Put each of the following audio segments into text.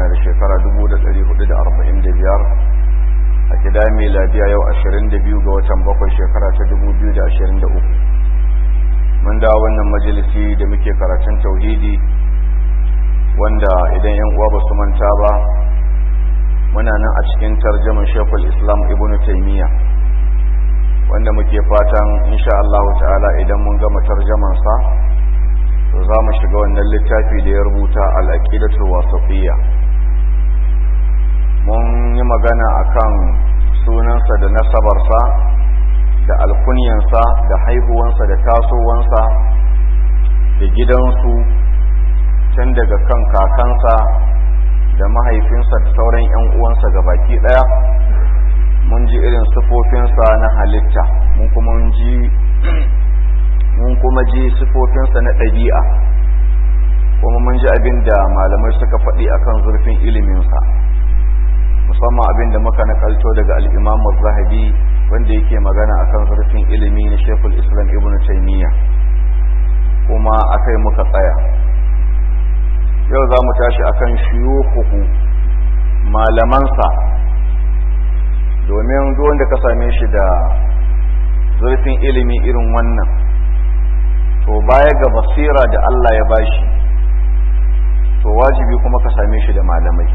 na da shekara 1445 a gida miladiya yau 22 ga watan bakwai shekara ta 2023 mun da wannan majalisi da muke karatun tauhidi wanda idan yan uwa ba su manta ba muna nan a cikin tarjaman shekul islam ibn taimiyya wanda muke fatan insha Allah ta'ala idan mun gama tarjamansa to za mu shiga wannan littafi da ya rubuta al'aqidatul wasatiyya mun yi magana akan sunansa da nasabarsa da alkunyansa da haihuwansa da tasowansa da gidansu tun daga kan kakansa da mahaifinsa da sauran 'yan uwansa ga baki ɗaya mun ji irin sifofinsa na halitta mun kuma ji mun kuma ji sifofinsa na ɗabi'a kuma mun ji abin da malamai suka faɗi akan zurfin iliminsa musamman abin da muka nakalto daga al'imam zahabi wanda yake magana akan zurfin ilimi na shekul islam ibn taimiyya kuma akai muka tsaya yau za mu tashi akan shiyukuhu malamansa domin duk wanda ka same shi da zurfin ilimi irin wannan to baya ga basira da Allah ya bashi to wajibi kuma ka same shi da malamai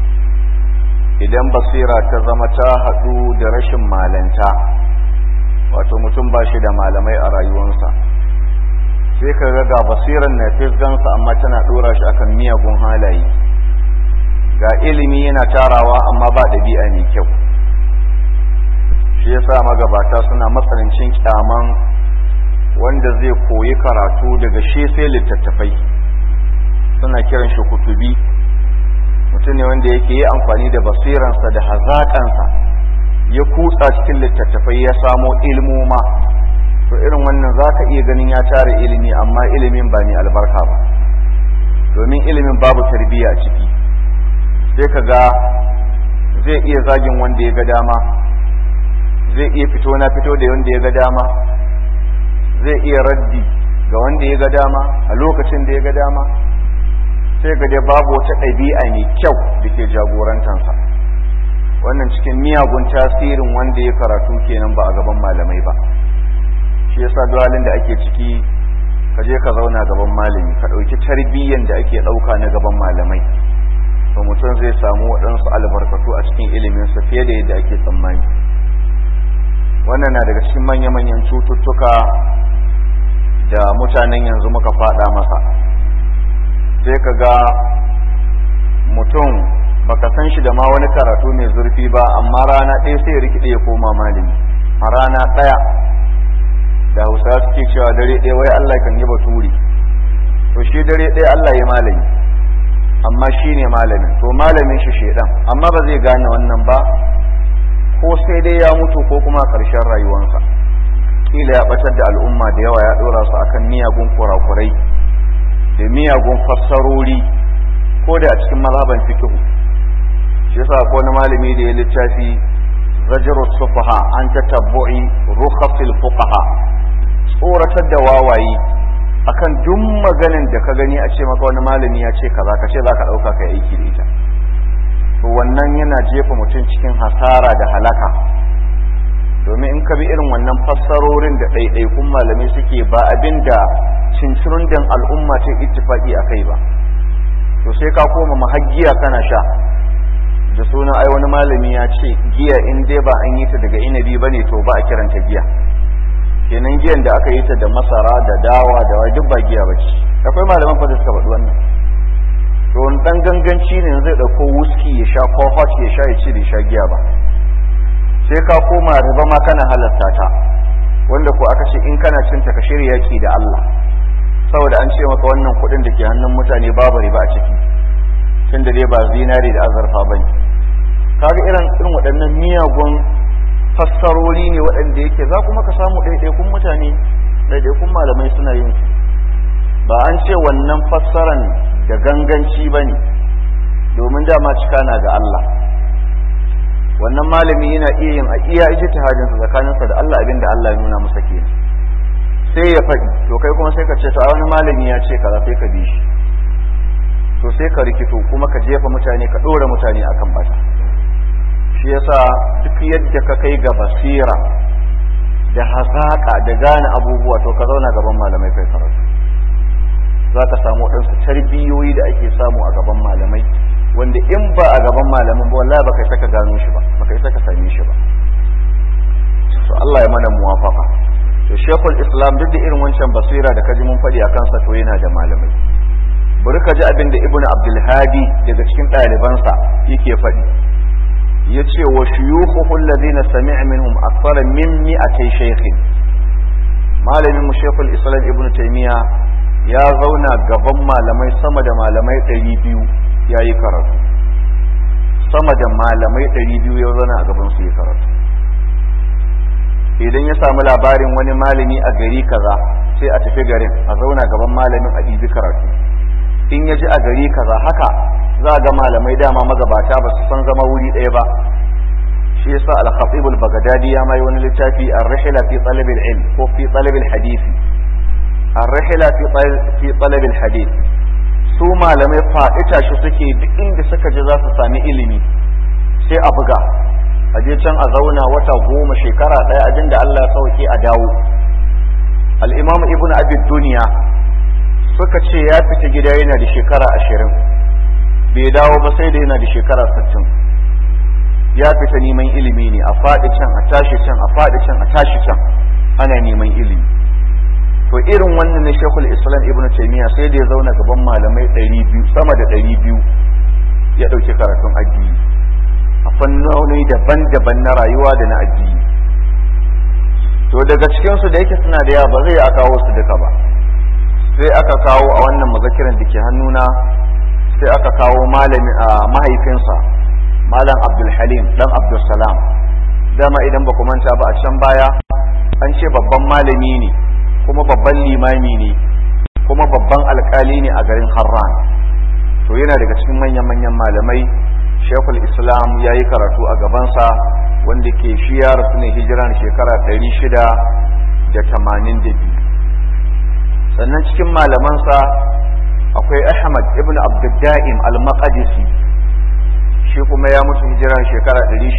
idan basira ta zama ta haɗu da rashin malanta wato mutum ba shi da malamai a rayuwarsa sai ka ga ga basiran na fisgansa amma tana ɗora shi akan miyagun halaye ga ilimi yana tarawa amma ba ɗabi'a mai kyau shi yasa magabata suna matsanancin kyaman wanda zai koyi karatu daga shi sai littattafai suna kiran shi kutubi mutum ne wanda yake yi amfani da basiransa da hazaƙansa ya kutsa cikin littattafai ya samo ilmoma to irin wannan za ka iya ganin ya tara ilimi amma ilimin ba mai albarka ba domin ilimin babu tarbiyya a ciki sai ka ga zai iya zagin wanda ya ga dama zai iya fito na fito da wanda ya ga dama zai iya raddi ga wanda ya ga dama a lokacin da ya ga dama sai ga dai babu wata ɗabi'a mai kyau da ke jagorantansa wannan cikin miyagun tasirin wanda ya karatu kenan ba a gaban malamai ba shi yasa duwalin da ake ciki ka je ka zauna gaban malami ka ɗauki tarbiyyan da ake ɗauka na gaban malamai to mutum zai samu waɗansu albarkatu a cikin iliminsa fiye da yadda ake tsammani wannan na daga cikin manya-manyan cututtuka da mutanen yanzu muka fada masa sai ka ga mutum baka san shi da ma wani karatu mai zurfi ba amma rana ɗaya sai rikide ya koma malami a rana ɗaya da hausa suke cewa dare ɗaya wai Allah kan yi baturi to shi dare ɗaya Allah ya malami amma shi ne malamin to malamin shi shedan amma ba zai gane wannan ba ko sai dai ya mutu ko kuma a ƙarshen rayuwarsa kila ya batar da al'umma da yawa ya ɗora su akan miyagun kurakurai da miyagun fassarori ko da a cikin mazhaban fiqhu shi yasa ko wani malami da ya littafi zajru sufaha an tatabbu'i rukhasil fuqaha tsoratar da wawaye akan duk maganin da ka gani a ce maka wani malami ya ce kaza ka ce zaka dauka kai aiki da ita to wannan yana jefa mutum cikin hasara da halaka domin in ka bi irin wannan fassarorin da ɗaiɗaikun malamai suke ba abin da cincirundin al'umma ta ittifaki a kai ba to sai ka koma mahaggiya kana sha da suna ai wani malami ya ce giya in dai ba an yi ta daga inabi ba ne to ba a kiranta giya kenan giyan da aka yi ta da masara da dawa da wai duk ba giya ba ce akwai malaman fa da suka faɗi wannan to wani ɗan ganganci ne zai ɗauko wuski ya sha ko hot ya sha ya ce da sha giya ba sai ka koma riba ma kana halasta ta wanda ko aka ce in kana cinta ka shirya yaki da Allah saboda an ce maka wannan kuɗin da ke hannun mutane babu riba a ciki tun da dai ba zinari da azurfa ba ne kaga irin irin waɗannan miyagun fassarori ne waɗanda yake za kuma ka samu ɗaiɗaikun mutane ɗaiɗaikun malamai suna yin su ba an ce wannan fassaran da ganganci ba ne domin dama cika na ga Allah wannan malami yana iya yin a iya ijtihadin sa tsakaninsa da Allah abinda Allah ya nuna masa kenan sai ya faɗi to kai kuma sai ka ce to a wani malami ya ce kaza sai ka bi shi to to sai ka rikito kuma ka jefa mutane ka ɗora mutane akan bata shi yasa duk yadda ka kai ga basira da hazaƙa da gane abubuwa to ka zauna gaban malamai kai karatu za ka samu waɗansu tarbiyoyi da ake samu a gaban malamai wanda in ba a gaban malamin ba wallahi baka saka gano shi ba baka saka same shi ba to Allah ya mana muwafaka to shekul islam duk da irin wancan basira da kaji mun faɗi a kansa to yana da malamai bari ka ji abin da ibnu abdul hadi daga cikin ɗalibansa yake faɗi yace wa shuyukhuhu alladhina sami'a minhum akthara min mi'atay shaykhin malamin mu shekul islam ibnu taymiya ya zauna gaban malamai sama da malamai 200 yayi karatu sama da malamai 200 ya zauna a gaban su ya karatu idan ya samu labarin wani malami a gari kaza sai a tafi garin a zauna gaban malamin a ɗibi karatu in ya ji a gari kaza haka za a ga malamai dama magabata ba su san zama wuri ɗaya ba shi yasa al-khatib al-baghdadi ya mai wani littafi ar-rihla fi talab al-ilm ko fi talab al-hadith ar-rihla fi fi talab al-hadith su malamai fa'ita shi suke duk inda suka ji za su sami ilimi sai a buga a je can a zauna wata goma shekara ɗaya abin da Allah ya sauke a dawo al-imam ibn abi duniya suka ce ya fita gida yana da shekara ashirin bai dawo ba sai da yana da shekara sittin ya fita neman ilimi ne a faɗi can a tashi can a faɗi can a tashi can ana neman ilimi to irin wannan ne shekul islam ibn taymiya sai da ya zauna gaban malamai ɗari biyu sama da ɗari biyu ya ɗauki karatun addini a fannoni daban-daban na rayuwa da na addini to daga cikinsu da yake suna da yawa ba zai a kawo su duka ba sai aka kawo a wannan mazakiran da ke hannuna sai aka kawo malami a mahaifinsa malam abdulhalim dan abdulsalam dama idan ba manta ba a can baya an ce babban malami ne kuma babban limami ne kuma babban alkali ne a garin harran to yana daga cikin manyan-manyan malamai shekul islam ya yi karatu a gabansa wanda ke shi ya rasu ne hijiran shekara 682 sannan cikin malamansa akwai ahmad ibn abdudda'im al-maqdisi shi kuma ya mutu hijiran shekara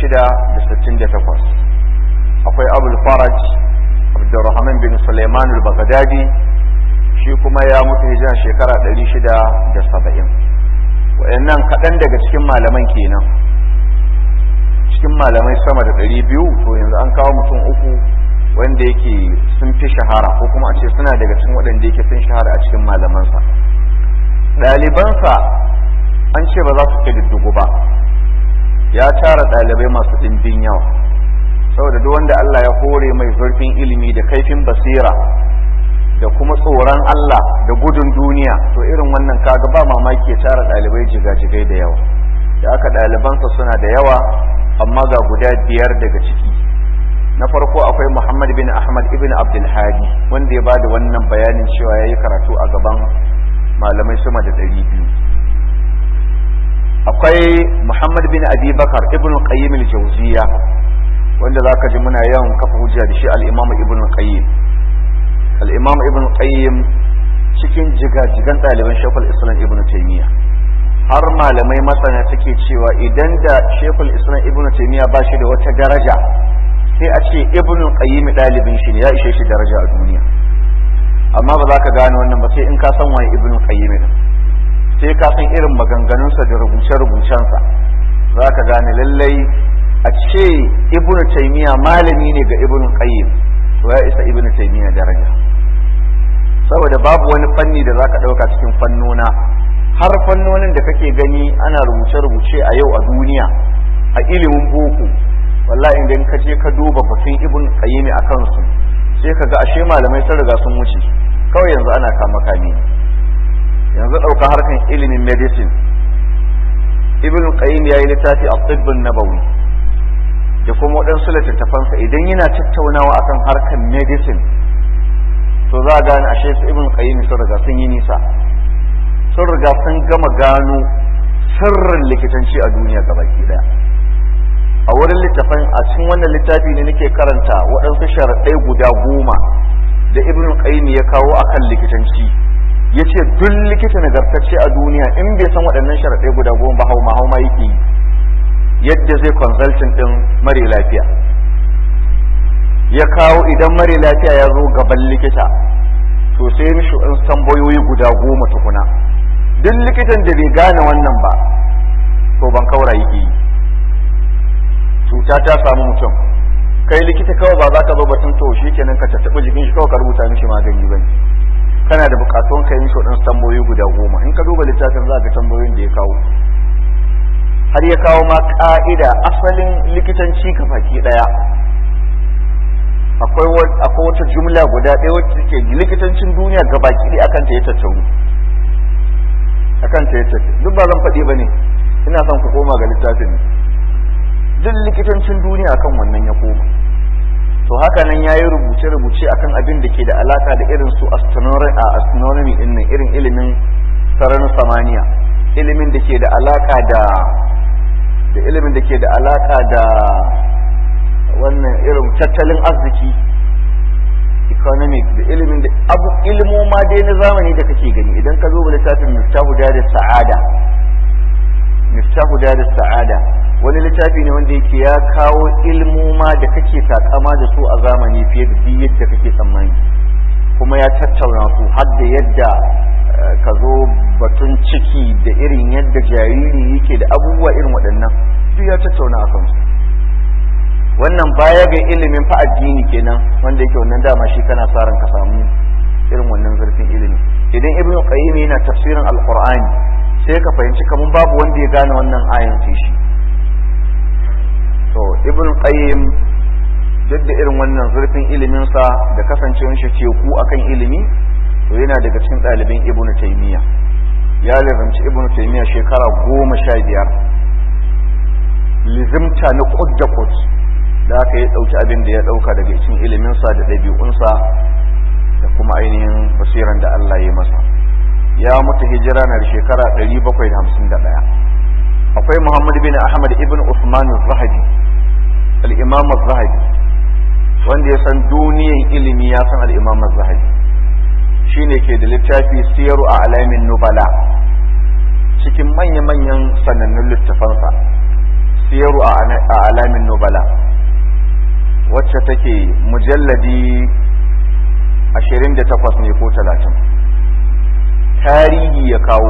668 akwai abul faraj abdurrahman bin suleiman al-baghdadi shi kuma ya mutu hijiran shekara 670 wayannan kaɗan daga cikin malaman kenan cikin malamai sama da 200 to yanzu an kawo mutum uku wanda yake sun fi shahara ko kuma a ce suna daga cikin waɗanda yake sun shahara a cikin malamansa ɗalibansa an ce ba za su ƙididdigu ba ya tara ɗalibai masu ɗimbin yawa saboda duk wanda Allah ya hore mai zurfin ilimi da kaifin basira da kuma tsoron Allah da gudun duniya to irin wannan kaga ba mamaki ya tara ɗalibai jigajigai da yawa da aka ɗalibansa suna da yawa amma ga guda biyar daga ciki na farko akwai Muhammad bin Ahmad ibn Abdul Hadi wanda ya bada wannan bayanin cewa yayi karatu a gaban malamai sama da ɗari biyu akwai Muhammad bin Abi Bakar ibn Qayyim al-Jawziyya wanda zaka ji muna yawan kafa hujja da shi al-Imam Ibn Qayyim al-Imam Ibn Qayyim cikin jigajigan ɗaliban Shaykhul Islam Ibn Taymiyyah har malamai masana suke cewa idan da Shaykhul Islam Ibn Taymiyyah ba shi da wata daraja sai a ce Ibn Qayyim ɗalibin shi ne ya ishe shi daraja a duniya amma ba za ka gane wannan ba sai in ka san waye Ibn Qayyim din sai ka san irin maganganunsa da rubuce-rubucensa za ka gane lallai a ce ibnu taimiya malami ne ga ibnu qayyim to ya isa ibnu taimiya daraja saboda babu wani fanni da zaka dauka cikin fannona har fannonin da kake gani ana rubuce-rubuce a yau a duniya a ilimin boko wallahi idan ka je ka duba batun ibnu qayyim a kansu sai ka ga ashe malamai sun riga sun wuce kawai yanzu ana kama kame yanzu ɗauka harkan ilimin medicine ibn qayyim ya yi littafi a tsibbin nabawi da kuma waɗansu littattafansa idan yana tattaunawa akan harkan medicine to za a gane ashe su ibn qayyim sun riga sun yi nisa sun riga sun gama gano sirrin likitanci a duniya gabaki daya a wurin littafin a cikin wannan littafi ne nake karanta waɗansu sharaɗai guda goma da ibn qayyim ya kawo akan likitanci ya ce duk likita nagartacce a duniya in bai san waɗannan sharaɗai guda goma ba hauma hauma yake yadda zai consulting ɗin mare lafiya ya kawo idan mare lafiya ya zo gaban likita to sai mishi in tambayoyi guda goma tukuna duk likitan da bai gane wannan ba to ban kaura yake yi cuta ta samu mutum kai likita kawai ba za ka zo batun to shi kenan ka tattaɓa jikin shi kawai ka rubuta mishi magani ba kana da bukatun ka yi shi tambayoyi guda goma in ka duba littafin za ka tambayoyin da ya kawo har ya kawo ma ka'ida asalin likitanci ka baki daya akwai wata jumla guda ɗaya wacce take likitancin duniya ga baki ɗaya akan ta ya tattaunu akan ta ya tattaunu duk ba zan faɗi ba ne ina son ku koma ga littafin duk likitancin duniya akan wannan ya koma to haka nan ya yi rubuce-rubuce akan abin da ke da alaka da irin su astronomy din nan irin ilimin sararin samaniya ilimin da ke da alaka da da ilimin da ke da alaka da wannan irin tattalin arziki economic da ilimin da abu ilmoma dai na zamani da kake gani idan ka zo littafin miftahu da sa'ada miftahu da sa'ada wani littafi ne wanda yake ya kawo ilmoma da kake takama da su a zamani fiye da duk yadda kake tsammani kuma ya tattauna su har da yadda ka zo batun ciki da irin yadda jariri yake da abubuwa irin waɗannan duk ya tattauna a kansu wannan baya ga ilimin fa addini kenan wanda yake wannan dama shi kana sa ran ka samu irin wannan zurfin ilimi idan ibnu qayyim yana tafsirin alqur'ani sai ka fahimci kamun babu wanda ya gane wannan ayan sai shi to ibn qayyim duk da irin wannan zurfin iliminsa da kasancewar shi teku akan ilimi to yana daga cikin ɗaliban ibn taymiya ya lizamci ibn taymiya shekara goma sha biyar lizimta na kud da kud da aka yi ɗauki abin da ya ɗauka daga cikin iliminsa da ɗabi'unsa da kuma ainihin basiran da Allah ya masa ya mutu hijira na da shekara 751 akwai Muhammad bin Ahmad ibn Usman al-Zahabi al-Imam al-Zahabi wanda ya san duniyan ilimi ya san al-Imam al-Zahabi shine ke da littafi Siyaru a alamin nubala cikin manya-manyan sanannun littafansa Siyaru a alamin nubala wacce take mujalladi 28 ne ko 30 tarihi ya kawo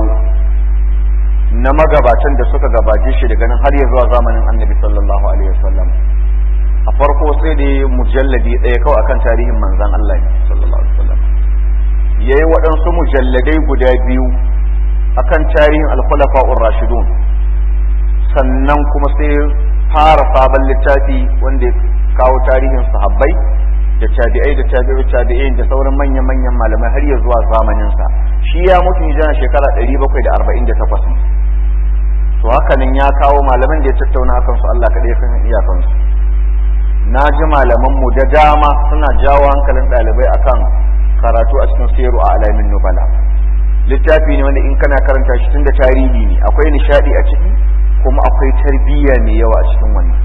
na magabatan da suka gabace shi daga nan har ya zuwa zamanin annabi sallallahu alaihi wasallam a farko sai da mujalladi ɗaya kawai akan tarihin manzan Allah sallallahu alaihi wasallam yayi waɗansu mujalladai guda biyu akan tarihin al-khulafa'ur rashidun sannan kuma sai fara sabon littafi wanda ya kawo tarihin sahabbai da tabi'ai da tabi'u tabi'in da sauran manyan-manyan malamai har ya zuwa zamanin sa shi ya mutu hijira shekara 748 to haka nan ya kawo malaman da ya tattauna akan su Allah kadai kan iyakan su na ji malaman mu da dama suna jawo hankalin ɗalibai akan karatu a cikin siru a alamin nubala littafi ne wanda in kana karanta shi tun da tarihi ne akwai nishadi a ciki kuma akwai tarbiyya mai yawa a cikin wannan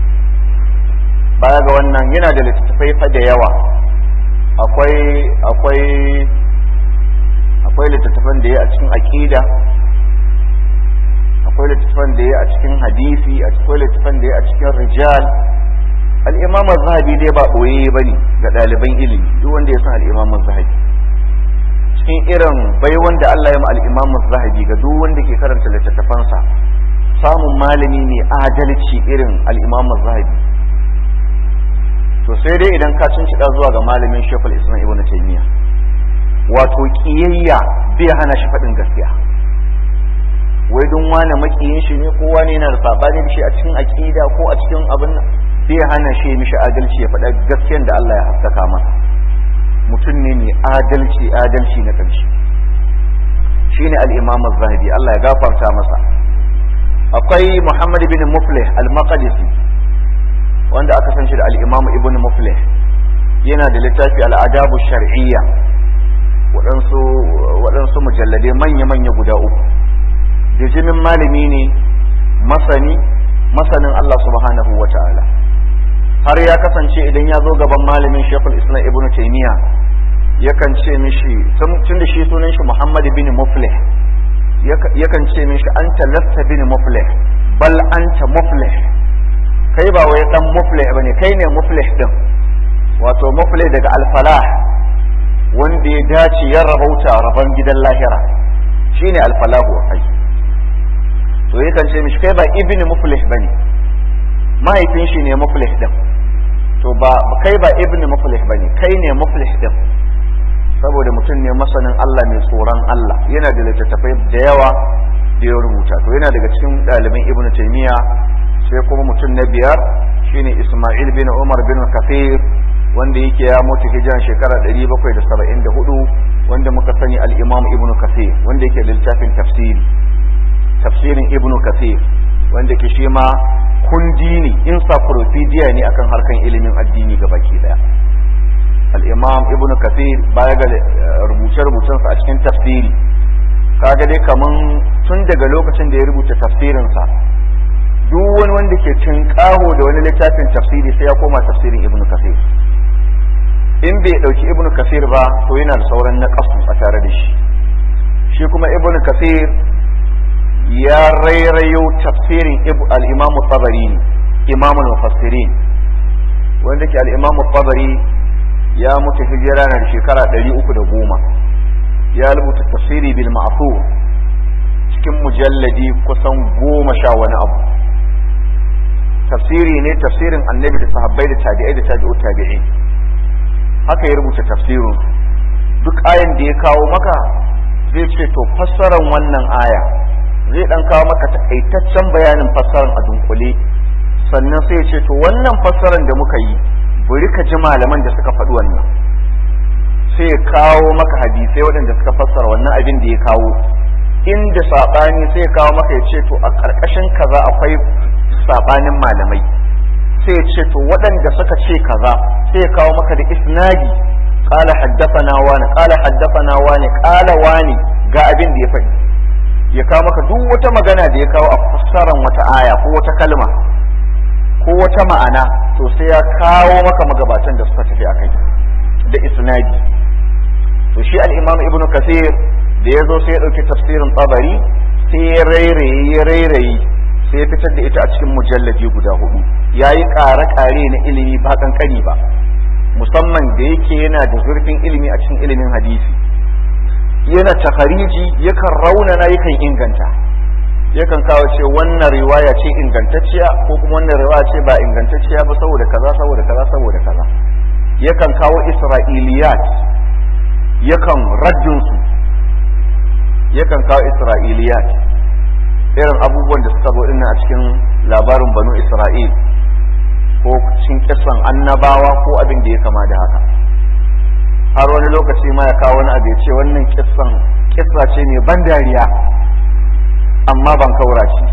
baya ga wannan yana da littattafai fa da yawa akwai akwai akwai littattafan da ya a cikin aqida akwai littattafan da ya a cikin hadisi akwai littattafan da ya a cikin rijal al-imam az-zahabi dai ba boye bane ga ɗaliban ilimi duk wanda ya san al-imam az-zahabi cikin irin bai wanda Allah ya ma al-imam az-zahabi ga duk wanda ke karanta littattafansa samun malami mai adalci irin al-imam az-zahabi to sai dai idan ka cin zuwa ga malamin shekul islam ibn taymiya wato kiyayya bai hana shi faɗin gaskiya wai don wani makiyin shi ne ko wani yana da sabani da shi a cikin aqida ko a cikin abin bai hana shi mishi adalci ya faɗa gaskiyan da Allah ya haskaka masa mutum ne mai adalci adalci na ƙarshe shine al-imam az-zahabi Allah ya gafarta masa akwai Muhammad bin Muflih al-Maqdisi wanda aka san shi da al-imam ibn Muflih yana da littafi al-adabu shar'iyya waɗansu waɗansu mujalladai manya-manya guda uku bijimin malami ne masani masanin Allah subhanahu wa ta'ala har ya kasance idan ya zo gaban malamin shekul islam ibn taymiya yakan ce mishi tun da shi sunan shi Muhammad bin Muflih yakan ce mishi anta lasta bin Muflih bal anta Muflih kai ba wai dan Muflih bane kai ne Muflih din wato Muflih daga al-falah wanda ya dace ya rabauta rabon gidan lahira shine al-falahu kai to yakan ce mishi kai ba ibn Muflih bane mahaifin shi ne Muflih din to ba kai ba ibn Muflih bane kai ne Muflih din saboda mutum ne masanin Allah mai tsoron Allah yana da littattafai da yawa da ya rubuta to yana daga cikin ɗaliban ibn taymiya sai kuma mutum na biyar shine isma'il bin umar bin kafir wanda yake ya mutu hijiran shekara 774 wanda muka sani al-imam ibn kafir wanda yake da littafin tafsiri tafsirin ibn kafir wanda ke shi ma kundi ne encyclopedia ne akan harkan ilimin addini gabaki daya al'imam ibn kafir baya ga rubuce-rubucensa a cikin tafsiri kaga dai kaman tun daga lokacin da ya rubuta tafsirinsa duk wani wanda ke cin kaho da wani littafin tafsiri sai ya koma tafsirin ibn kafir in bai dauki ibn kafir ba to yana da sauran na kasu a tare da shi shi kuma ibn kafir ya rairayo tafsirin al-imam tabari imamul mufassirin wanda ke al-imam tabari ya mutu hijira na shekara ɗari uku da goma ya rubuta tafsiri bil ma'thur cikin mujalladi kusan goma sha wani abu tafsiri ne tafsirin annabi da sahabbai da tabi'ai da tabi'u tabi'i haka ya rubuta tafsirin duk ayan da ya kawo maka zai ce to fassaran wannan aya zai dan kawo maka takaitaccen bayanin fassaran a dunkule sannan sai ya ce to wannan fassaran da muka yi bari ka ji malaman da suka faɗi wannan sai ya kawo maka hadisai waɗanda suka fassara wannan abin da ya kawo inda saɓani sai ya kawo maka ya ce to a ƙarƙashin kaza akwai saɓanin malamai sai ya ce to waɗanda suka ce kaza sai ya kawo maka da isnadi qala haddathana wani qala haddathana wani qala wani ga abin da ya faɗi ya kawo maka duk wata magana da ya kawo a fassaran wata aya ko wata kalma ko wata ma'ana to sai ya kawo maka magabatan da suka tafi akai da isnadi to shi al-imam ibnu kasir da ya zo sai ya dauki tafsirin tabari sai ya rairaye ya rairaye sai ya fitar da ita a cikin mujallaji guda hudu yayi ƙare-ƙare na ilimi ba kankani ba musamman da yake yana da zurfin ilimi a cikin ilimin hadisi yana takhariji yakan raunana yakan inganta yakan kawo ce wannan riwaya ce ingantacciya ko kuma wannan riwaya ce ba ingantacciya ba saboda kaza saboda kaza saboda kaza yakan kawo isra'iliyat yakan raddin su yakan kawo isra'iliyat irin abubuwan da suka zo dinnan a cikin labarin banu isra'il ko cikin kisan annabawa ko abin da ya kama da haka har wani lokaci ma ya kawo wani abu ya ce wannan kisan kissa ce mai ban dariya amma ban kaura shi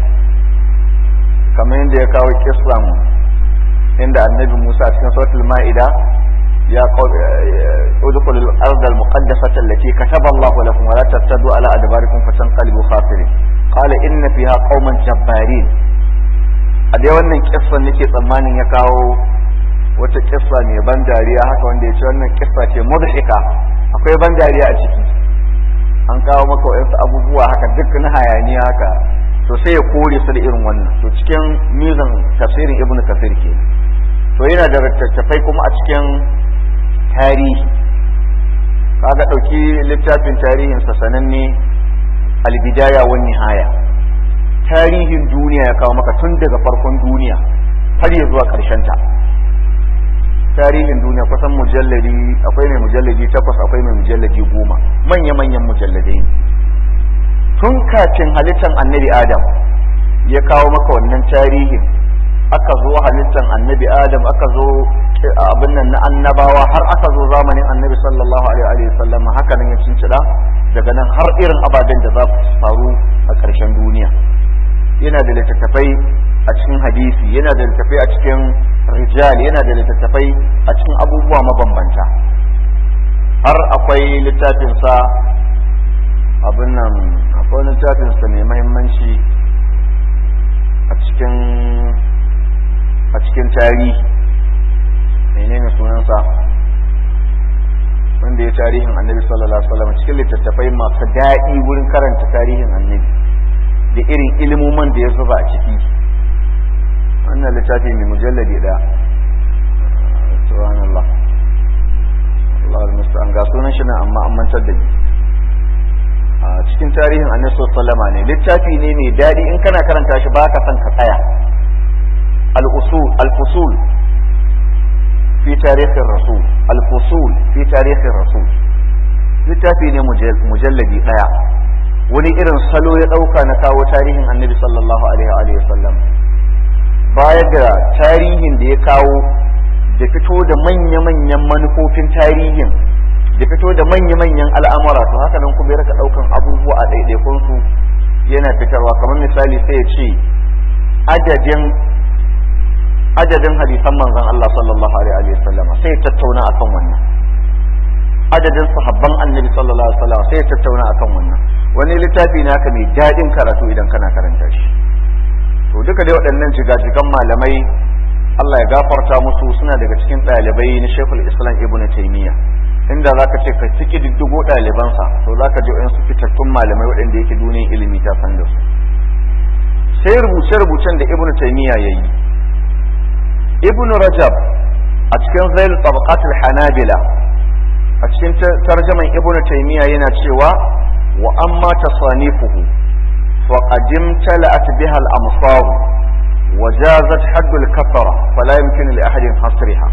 kamar yadda ya kawo kisran inda annabi Musa cikin suratul ma'ida ya udkhul al-ard al-muqaddasah allati kataba Allah lakum wa la tattadu ala adbarikum fatanqalibu khasirin qala inna fiha qauman jabbarin a dai wannan kissan nake tsammanin ya kawo wata kissa mai ban dariya haka wanda ya ce wannan kissa ce mudhika akwai ban dariya a ciki an kawo maka wayansu abubuwa haka duk na hayaniya haka to sai ya kore su da irin wannan to cikin mizan tafsirin ibnu kasir ke to yana da littattafai kuma a cikin tarihi kaga dauki littafin tarihin sa sananne albidaya wan nihaya tarihin duniya ya kawo maka tun daga farkon duniya har ya zuwa karshen ta tarihin duniya kusan mujalladi akwai mai mujalladi takwas akwai mai mujalladi goma manya-manyan mujalladai tun kafin halittar annabi adam ya kawo maka wannan tarihin aka zo halittar annabi adam aka zo abin nan na annabawa har aka zo zamanin annabi sallallahu alaihi wa sallam haka nan ya cincida daga nan har irin ababen da za su faru a ƙarshen duniya yana da littattafai a cikin hadisi yana da littattafai a cikin rijal yana da littattafai a cikin abubuwa mabambanta har akwai littafinsa abin nan akwai littafinsa mai mahimmanci a cikin a cikin tarihi menene sunansa wanda wanda ya tarihin annabi sallallahu alaihi wasallam cikin littattafai masu daɗi wurin karanta tarihin annabi da irin ilimoman da ya zuba a ciki wannan littafi mai mujalladi da subhanallah Allah al-musta'an ga sunan shi nan amma an mantar da ni a cikin tarihin annabi sallama ne littafi ne mai daɗi in kana karanta shi ba ka san ka tsaya al-usul al-fusul fi tarihin rasul al-fusul fi tarihin rasul littafi ne mujalladi ɗaya wani irin salo ya ɗauka na kawo tarihin annabi sallallahu alaihi wa sallam baya ga tarihin da ya kawo da fito da manya-manyan manufofin tarihin da fito da manya-manyan al'amura to haka nan kuma ya raka ɗaukan abubuwa a ɗaiɗaikunsu yana fitarwa kamar misali sai ya ce adadin adadin hadisan manzon Allah sallallahu alaihi wa sallam sai ya tattauna akan wannan adadin sahabban annabi sallallahu alaihi wa sallam sai ya tattauna akan wannan wani littafi ne haka mai daɗin karatu idan kana karanta shi to duka dai waɗannan jigajigan malamai Allah ya gafarta musu suna daga cikin ɗalibai na Sheikhul Islam Ibn Taymiyyah inda zaka ce ka ciki diddigo ɗalibansa to zaka ji wayansu fitattun malamai waɗanda yake duniyar ilimi ta san da su sai rubuce-rubucen da Ibn Taymiyyah yayi Ibn Rajab a cikin Zail Tabaqat al-Hanabila a cikin tarjaman Ibn Taymiyyah yana cewa wa amma tasanifuhu فقد امتلأت بها الأمصار وجازت حد الكفرة فلا يمكن لأحد حصرها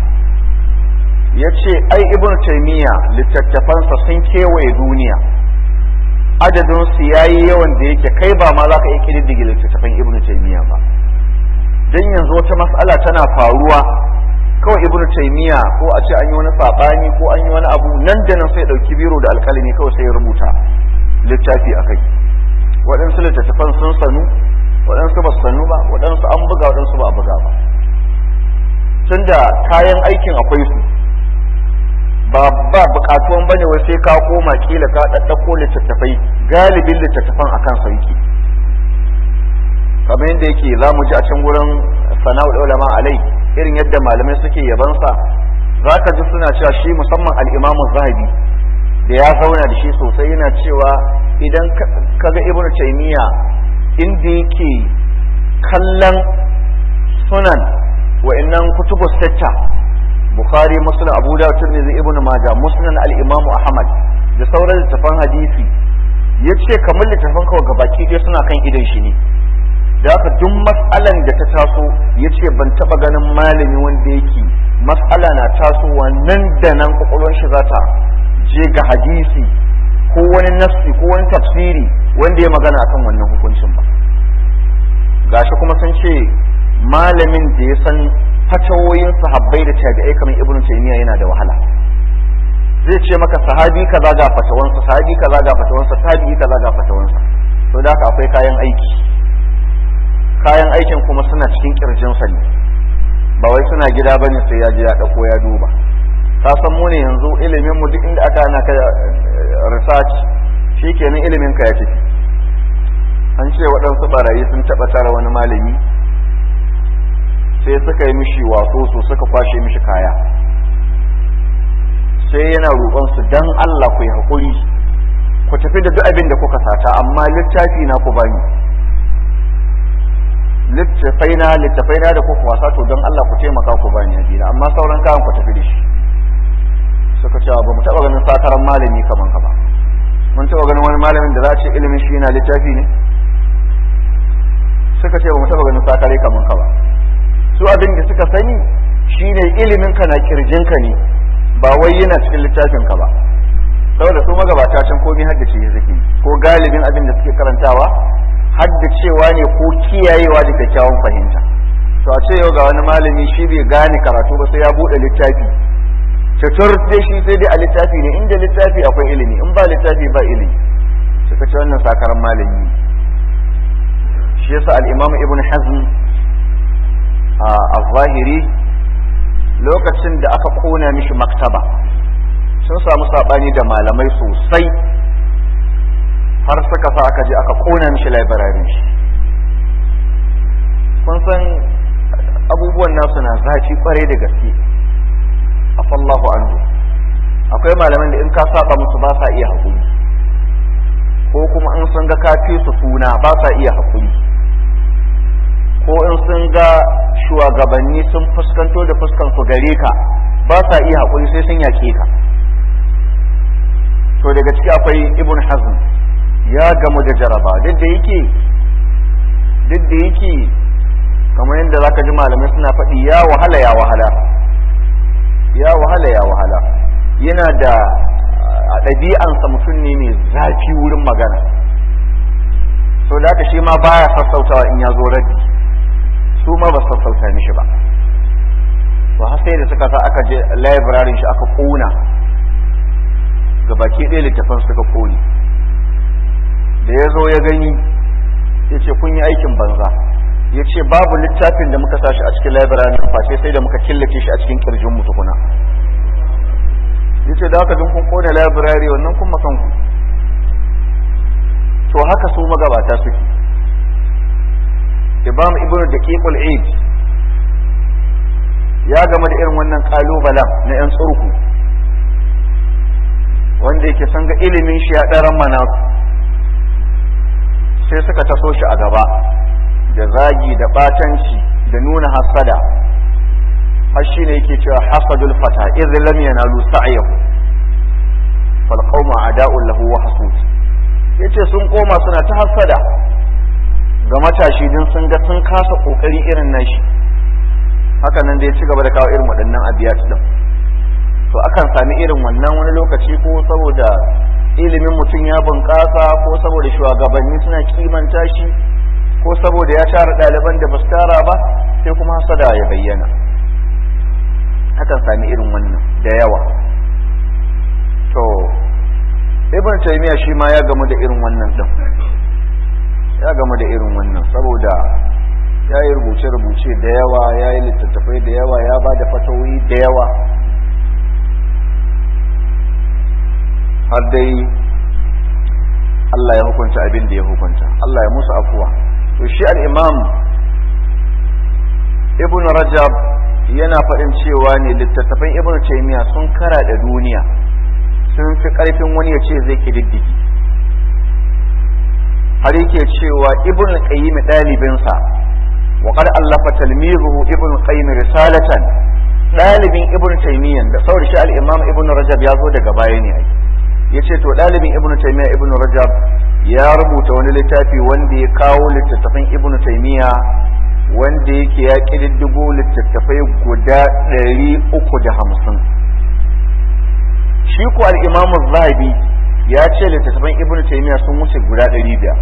yace ai ibn taymiya littattafansa sun kewaye duniya adadin su yayi yawan da yake kai ba ma za ka iya kididdige littattafan ibn taymiya ba dan yanzu wata mas'ala tana faruwa kawai ibn taymiya ko a ce an yi wani sabani ko an yi wani abu nan da nan sai dauki biro da alkalami kawai sai ya rubuta littafi akai waɗansu littattafan sun sanu waɗansu ba sanu ba waɗansu an buga waɗansu ba a buga ba tun da kayan aikin akwai su ba ba buƙatuwan ba ne wai sai ka koma kila ka ɗaɗɗako littattafai galibin littattafan a kan sauki kamar yadda yake za mu ji a can wurin sana'ul ulama alai irin yadda malamai suke yabansa za ka ji suna cewa shi musamman al'imamu zahabi da ya zauna da shi sosai yana cewa idan kaga ibnu taymiya inda yake kallon sunan wa'annan kutubu sitta bukhari muslim abu dawud tirmidhi ibnu majah muslim al-imam ahmad da sauran littafan hadisi yace kamar littafan kawai gabaki ɗaya suna kan idan shi ne da haka duk mas'alan da ta taso yace ban taba ganin malami wanda yake mas'ala na tasowa nan da nan kwakwalwar shi za ta je ga hadisi ko wani nafsi ko wani tafsiri wanda ya magana akan wannan hukuncin ba gashi kuma sun ce malamin da ya san fatawoyin sahabbai da tabi'ai kamar ibnu taymiya yana da wahala zai ce maka sahabi kaza ga fatawansa sahabi kaza ga fatawansa tabi'i kaza ga fatawansa to da haka akwai kayan aiki kayan aikin kuma suna cikin kirjinsa ne ba wai suna gida bane sai ya je ya dauko ya duba ka san mu ne yanzu ilimin mu duk inda aka ana ka research shikenan ilimin ka ya tafi an ce waɗansu barayi sun taɓa tara wani malami sai suka yi mishi waso su suka kwashe mishi kaya sai yana roƙon su dan Allah ku yi haƙuri ku tafi da duk abin da kuka sata amma littafi na ku bani littafai na littafai na da kuka wasa to don Allah ku taimaka ku bani a amma sauran kayan ku tafi da shi suka cewa ba mu taɓa ganin sakaran malami kaman ka ba mun taɓa ganin wani malamin da za a ce ilimin shi yana littafi ne suka ce ba mu taɓa ganin sakare kaman ka ba su abin da suka sani shine ilimin ka na kirjin ka ne ba wai yana cikin littafin ka ba saboda su magabata can komai haddace ya zaki ko galibin abin da suke karantawa haddacewa ne ko kiyayewa da kyakkyawan fahimta to a ce yau ga wani malami shi bai gane karatu ba sai ya bude littafi cutar dai shi sai dai a littafi ne inda littafi akwai ilimi in ba littafi ba ilimi suka ce wannan sakaran malami shi yasa al-imam ibn hazm a zahiri lokacin da aka kona mishi maktaba sun samu sabani da malamai sosai har suka sa aka je aka kona mishi labararin shi kun san abubuwan nasu na zafi kwarai da gaske afallahu anhu akwai malaman da in ka saba musu ba sa iya haƙuri ko kuma in sun ga kafi su suna ba sa iya haƙuri ko in sun ga shugabanni sun fuskanto da fuskan su gare ka ba sa iya haƙuri sai sun yaƙe ka to daga ciki akwai ibn hazm ya gamu da jaraba duk da yake duk da yake kamar yadda zaka ji malamai suna faɗi ya wahala ya wahala ya wahala ya wahala yana da a ɗabi'ansa mutum ne mai zafi wurin magana so da haka shi ma baya sassautawa in ya zo raddi su ma ba sassauta mishi ba to har sai da suka sa aka je library shi aka kona ga baki ɗaya littafan suka kone da ya zo ya gani ya ce kun yi aikin banza ya ce babu littafin da muka sashi a cikin library face sai da muka killace shi a cikin kirjin mu tukuna ya ce da haka dun kun kone library wannan kun makanku to haka su magabata suke imam ibn daqiqul eid ya game da irin wannan kalubalen na yan tsurku wanda yake san ga ilimin shi ya ɗaran mana sai suka taso shi a gaba da zagi da batanci da nuna hasada har shi ne yake cewa hasadul fata idh lam yanalu sa'yahu fal qawmu a'da'un lahu wa hasud yace sun koma suna ta hasada ga matashi din sun ga sun kasa kokari irin nashi haka nan da ya ci gaba da kawo irin waɗannan abiyat din to akan sami irin wannan wani lokaci ko saboda ilimin mutum ya bunƙasa ko saboda shugabanni suna kimanta shi ko saboda ya tara ɗaliban da ba su tara ba sai kuma hasada ya bayyana akan sami irin wannan da yawa to ibn taymiya shi ma ya gamu da irin wannan din ya gamu da irin wannan saboda ya yi rubuce-rubuce da yawa ya yi littattafai da yawa ya ba da fatawoyi da yawa har dai Allah ya hukunta abin da ya hukunta Allah ya musu afuwa to shi al-imam ibn rajab yana faɗin cewa ne littattafan ibn taymiya sun kara da duniya sun fi ƙarfin wani ya ce zai kididdigi har yake cewa ibn qayyim ɗalibinsa wa qad allafa talmizuhu ibn qayyim risalatan ɗalibin ibn taymiyyah da sauri shi al-imam ibn rajab ya zo daga baya ne ai yace to ɗalibin ibn taymiyyah ibn rajab ya rubuta wani littafi wanda ya kawo littattafan ibn taymiyyah wanda yake ya kididdigo littattafai guda ɗari uku da hamsin shi ko al-imam zahabi ya ce littattafan ibn taymiyyah sun wuce guda ɗari biyar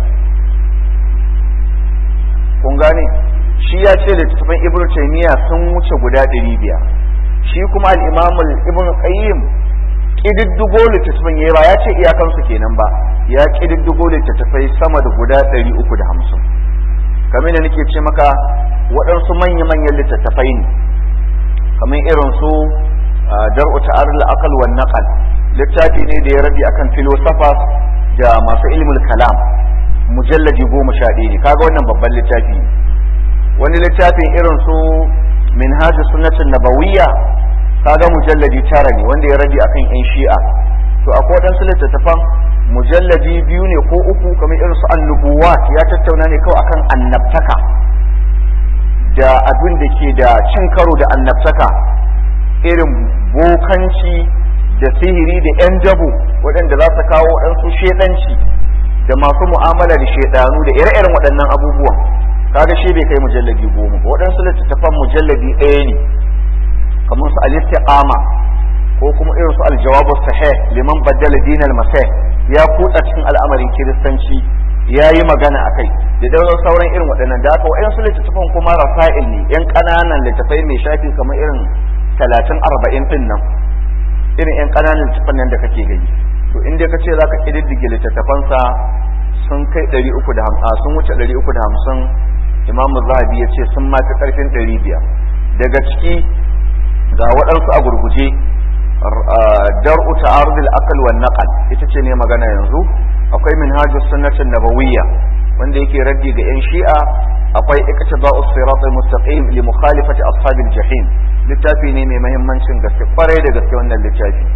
kun gane shi ya ce littattafan ibn taymiyyah sun wuce guda ɗari biyar shi kuma al-imam ibn qayyim kididdigo littattafan yayi ba ya ce iyakansu kenan ba ya kididdigo littattafai sama da guda ɗari uku da hamsin kamar da nake ce maka waɗansu manya-manyan littattafai ne kamar irin su dar'u ta'arul aqal wan naqal littafi ne da ya rabi akan philosophers da masu ilmul kalam mujallaji goma sha ɗaya ne kaga wannan babban littafi ne wani littafin irin su minhajus sunnatin nabawiyya kaga mujalladi tara ne wanda ya rabi akan yan shi'a to akwai waɗansu littattafan mujalladi biyu ne ko uku kamar irin su annubuwat ya tattauna ne kawai akan annabtaka da abin da ke da cin karo da annabtaka irin bokanci da sihiri da yan dabo waɗanda za su kawo waɗansu shedanci da masu mu'amala da shedanu da ire-iren waɗannan abubuwan kaga shi bai kai mujalladi goma ba waɗansu littattafan mujalladi ɗaya ne kamar su al-istiqama ko kuma irin su al-jawabu sahih liman baddala dinal masih ya kutsa cikin al'amarin kiristanci ya yi magana a kai da daular sauran irin waɗannan da aka wa'yansu littattafan kuma rasa'il ne yan ƙananan littattafai mai shafi kamar irin talatin arba'in ɗin nan irin yan ƙananan littattafan nan da kake gani to in dai ka ce za ka ƙididdige littattafansa sun kai ɗari uku da hamsin sun wuce ɗari uku da hamsin imamu zahabi ya ce sun ma fi ƙarfin ɗari biyar daga ciki ga waɗansu a gurguje dar'u ta'arudul aqal wan naqal ita ce ne magana yanzu akwai minhajus sunnatin nabawiyya wanda yake raddi ga yan shi'a akwai iktida'u siratal mustaqim li mukhalifati ashabil jahim littafi ne mai muhimmancin gaske kwarai da gaske wannan littafi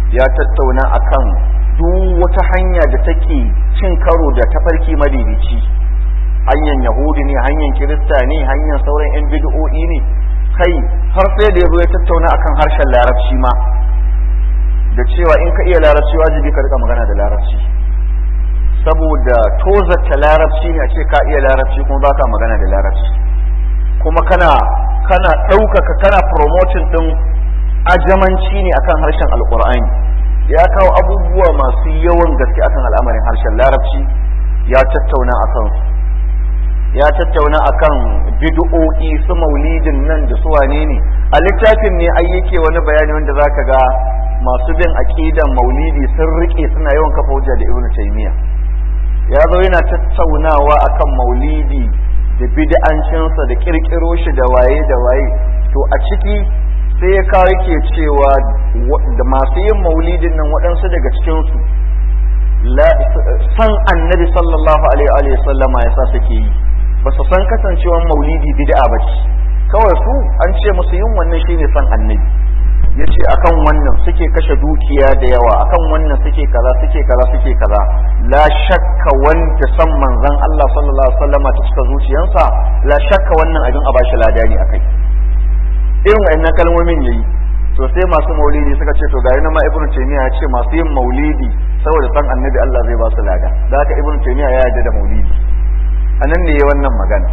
ya tattauna akan duk wata hanya da take cin karo da tafarki madidici hanyar yahudi ne hanyar kirista ne hanyar sauran yan bid'o'i ne kai har sai da ya zo ya tattauna akan harshen larabci ma da cewa in ka iya larabci wajibi ka rika magana da larabci saboda tozarta larabci ne a ce ka iya larabci kuma baka magana da larabci kuma kana kana ɗaukaka kana promoting ɗin ajamanci ne akan harshen alkur'ani ya kawo abubuwa masu yawan gaske akan al'amarin harshen larabci ya tattauna akan su ya tattauna akan bid'o'i su maulidin nan da su wane ne a littafin ne ai yake wani bayani wanda zaka ga masu bin aqidan maulidi sun rike suna yawan kafa hujja da ibnu taymiya ya zo yana tattaunawa akan maulidi da bid'ancinsa da kirkiro shi da waye da waye to a ciki sai ya kawo yake cewa da masu yin maulidin nan waɗansu daga cikinsu san annabi sallallahu alaihi wa sallama ya sa suke yi ba su san kasancewar maulidi bid'a ba ce kawai su an ce musu yin wannan shine san annabi ya ce akan wannan suke kashe dukiya da yawa akan wannan suke kaza suke kaza suke kaza la shakka wanda san manzon Allah sallallahu alaihi wasallam ta cika zuciyarsa la shakka wannan abin a bashi ladani akai irin wayannan kalmomin yayi to sai masu maulidi suka ce to ga yana ma ibnu taymiya ya ce masu yin maulidi saboda san annabi Allah zai ba su lada da haka ibnu taymiya ya yarda da maulidi anan ne wannan magana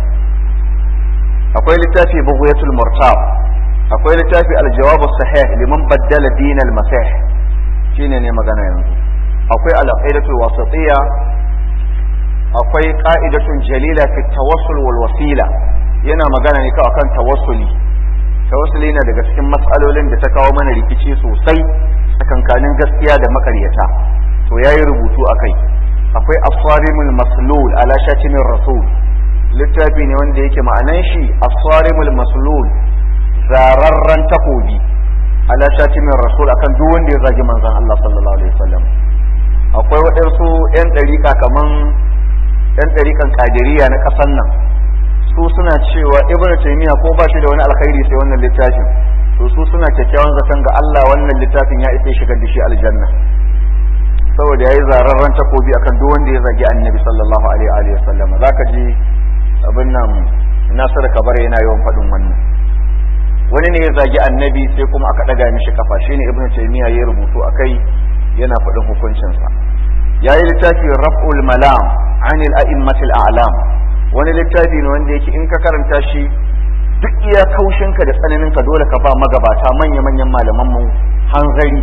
akwai littafi bughyatul murtab akwai littafi aljawab sahih liman baddala din al-masih shine ne magana yanzu akwai al-aqidatu wasatiyya akwai qa'idatun jalila fi tawassul wal wasila yana magana ne kawai akan tawassuli tawassuli na daga cikin matsalolin da ta kawo mana rikici sosai tsakankanin gaskiya da makaryata to yayi rubutu akai akwai aswarimul maslul ala shatimin rasul littafi ne wanda yake ma'anan shi aswarimul maslul zararren takobi ala shatimin rasul akan duk wanda ya zagi manzon Allah sallallahu alaihi wasallam akwai waɗansu yan ɗariƙa kaman yan ɗariƙan kadiriya na ƙasan nan su suna cewa ibn taymiya ko ba shi da wani alkhairi sai wannan littafin to su suna kyakkyawan zaton ga Allah wannan littafin ya isa shigar da shi aljanna saboda yayi zararren takobi akan duk wanda ya zagi annabi sallallahu alaihi wasallam zaka ji abin nan Nasiru Kabare yana yawan faɗin wannan wani ne ya zagi annabi sai kuma aka daga mishi kafa shine ibnu taymiya ya rubutu akai yana faɗin hukuncinsa yayi littafi raf'ul malam anil a'immatil a'lam wani littafi ne wanda yake in ka karanta shi duk iya kaushinka da tsananinka dole ka ba magabata manya manyan malaman mu hanzari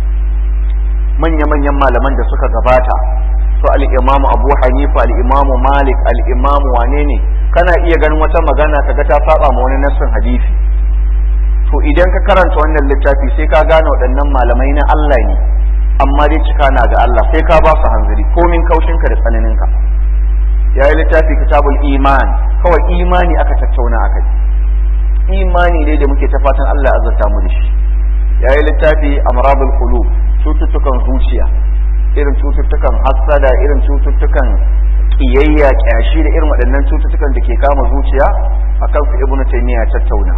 manya manyan malaman da suka gabata su al-imam Abu Hanifa al-imam Malik al-imam wane ne kana iya ganin wata magana kaga ta saba ma wani nassin hadisi to idan ka karanta wannan littafi sai ka gane waɗannan malamai na Allah ne amma dai cika na ga Allah sai ka ba su hanzari komin kaushinka da tsananinka ya yi littafi kitabul iman kawai imani aka tattauna aka yi imani ne da muke ta fatan Allah ya azurta mu da shi ya yi littafi amradul qulub cututtukan zuciya irin cututtukan hassada irin cututtukan kiyayya kyashi da irin waɗannan cututtukan da ke kama zuciya akan su ibnu taymiya tattauna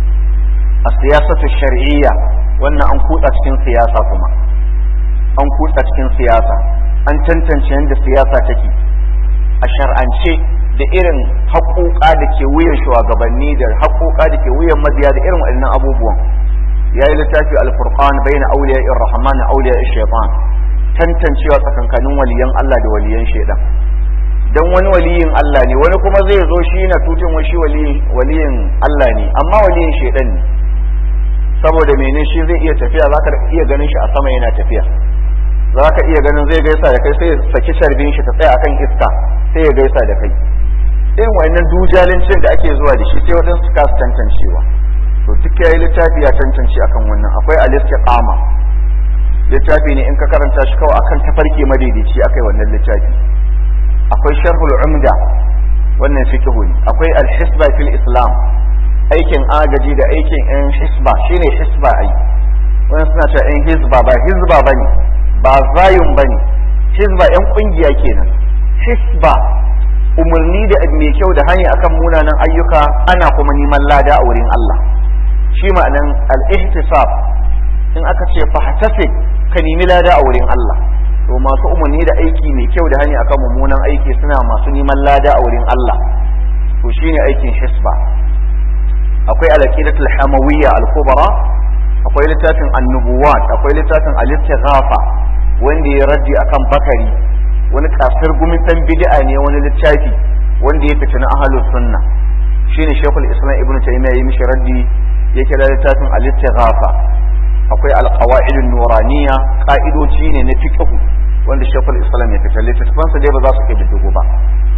a siyasatu shar'iyya wannan an kutsa cikin siyasa kuma an kutsa cikin siyasa an tantance yadda siyasa take a shar'ance da irin haƙoƙa da ke wuyan shugabanni da haƙoƙa da ke wuyan mabiya da irin waɗannan abubuwan ya yi littafi alfurqan bayna awliya ir-rahman awliya shaytan tantancewa tsakankanin waliyan Allah da waliyan shaidan dan wani waliyin Allah ne wani kuma zai zo shi na tutun wa shi waliyin Allah ne amma waliyin shaidan ne saboda mene shi zai iya tafiya za ka iya ganin shi a sama yana tafiya za ka iya ganin zai gaisa da kai sai ya saki sharbin shi ta tsaya akan iska sai ya gaisa da kai irin wannan dujalincin da ake zuwa da shi sai waɗansu kasu tantancewa to duk ya yi littafi ya tantance akan wannan akwai al-istiqama littafi ne in ka karanta shi kawai akan tafarki madaidaici akai wannan littafi akwai sharhul umda wannan fiqhu ne akwai al-hisba fil islam aikin agaji da aikin yan hisba shine hisba ai wannan suna cewa yan hisba ba hisba bane ba zayun bane hisba yan kungiya kenan hisba umarni da mai kyau da hanya akan munanan ayyuka ana kuma neman lada a wurin Allah shi ma'anan al-ihtisab in aka ce fahtasib ka nemi lada a wurin Allah to masu umarni da aiki mai kyau da hani akan mummunan aiki suna masu neman lada a wurin Allah to shine aikin hisba akwai al-aqidatul hamawiyya al-kubra akwai littafin annubuwat akwai littafin al-istighafa wanda ya raddi akan bakari wani kasar gumin dan bid'a ne wani littafi wanda ya fita na ahlus sunna shine shaykhul islam ibnu taymiyyah ya mishi raddi ya kira littafin al-istighafa akwai al-qawaid an-nuraniyya ka'idoji ne na fiqh wanda shaykhul islam ya fita littafin sa dai ba za su kai diddigo ba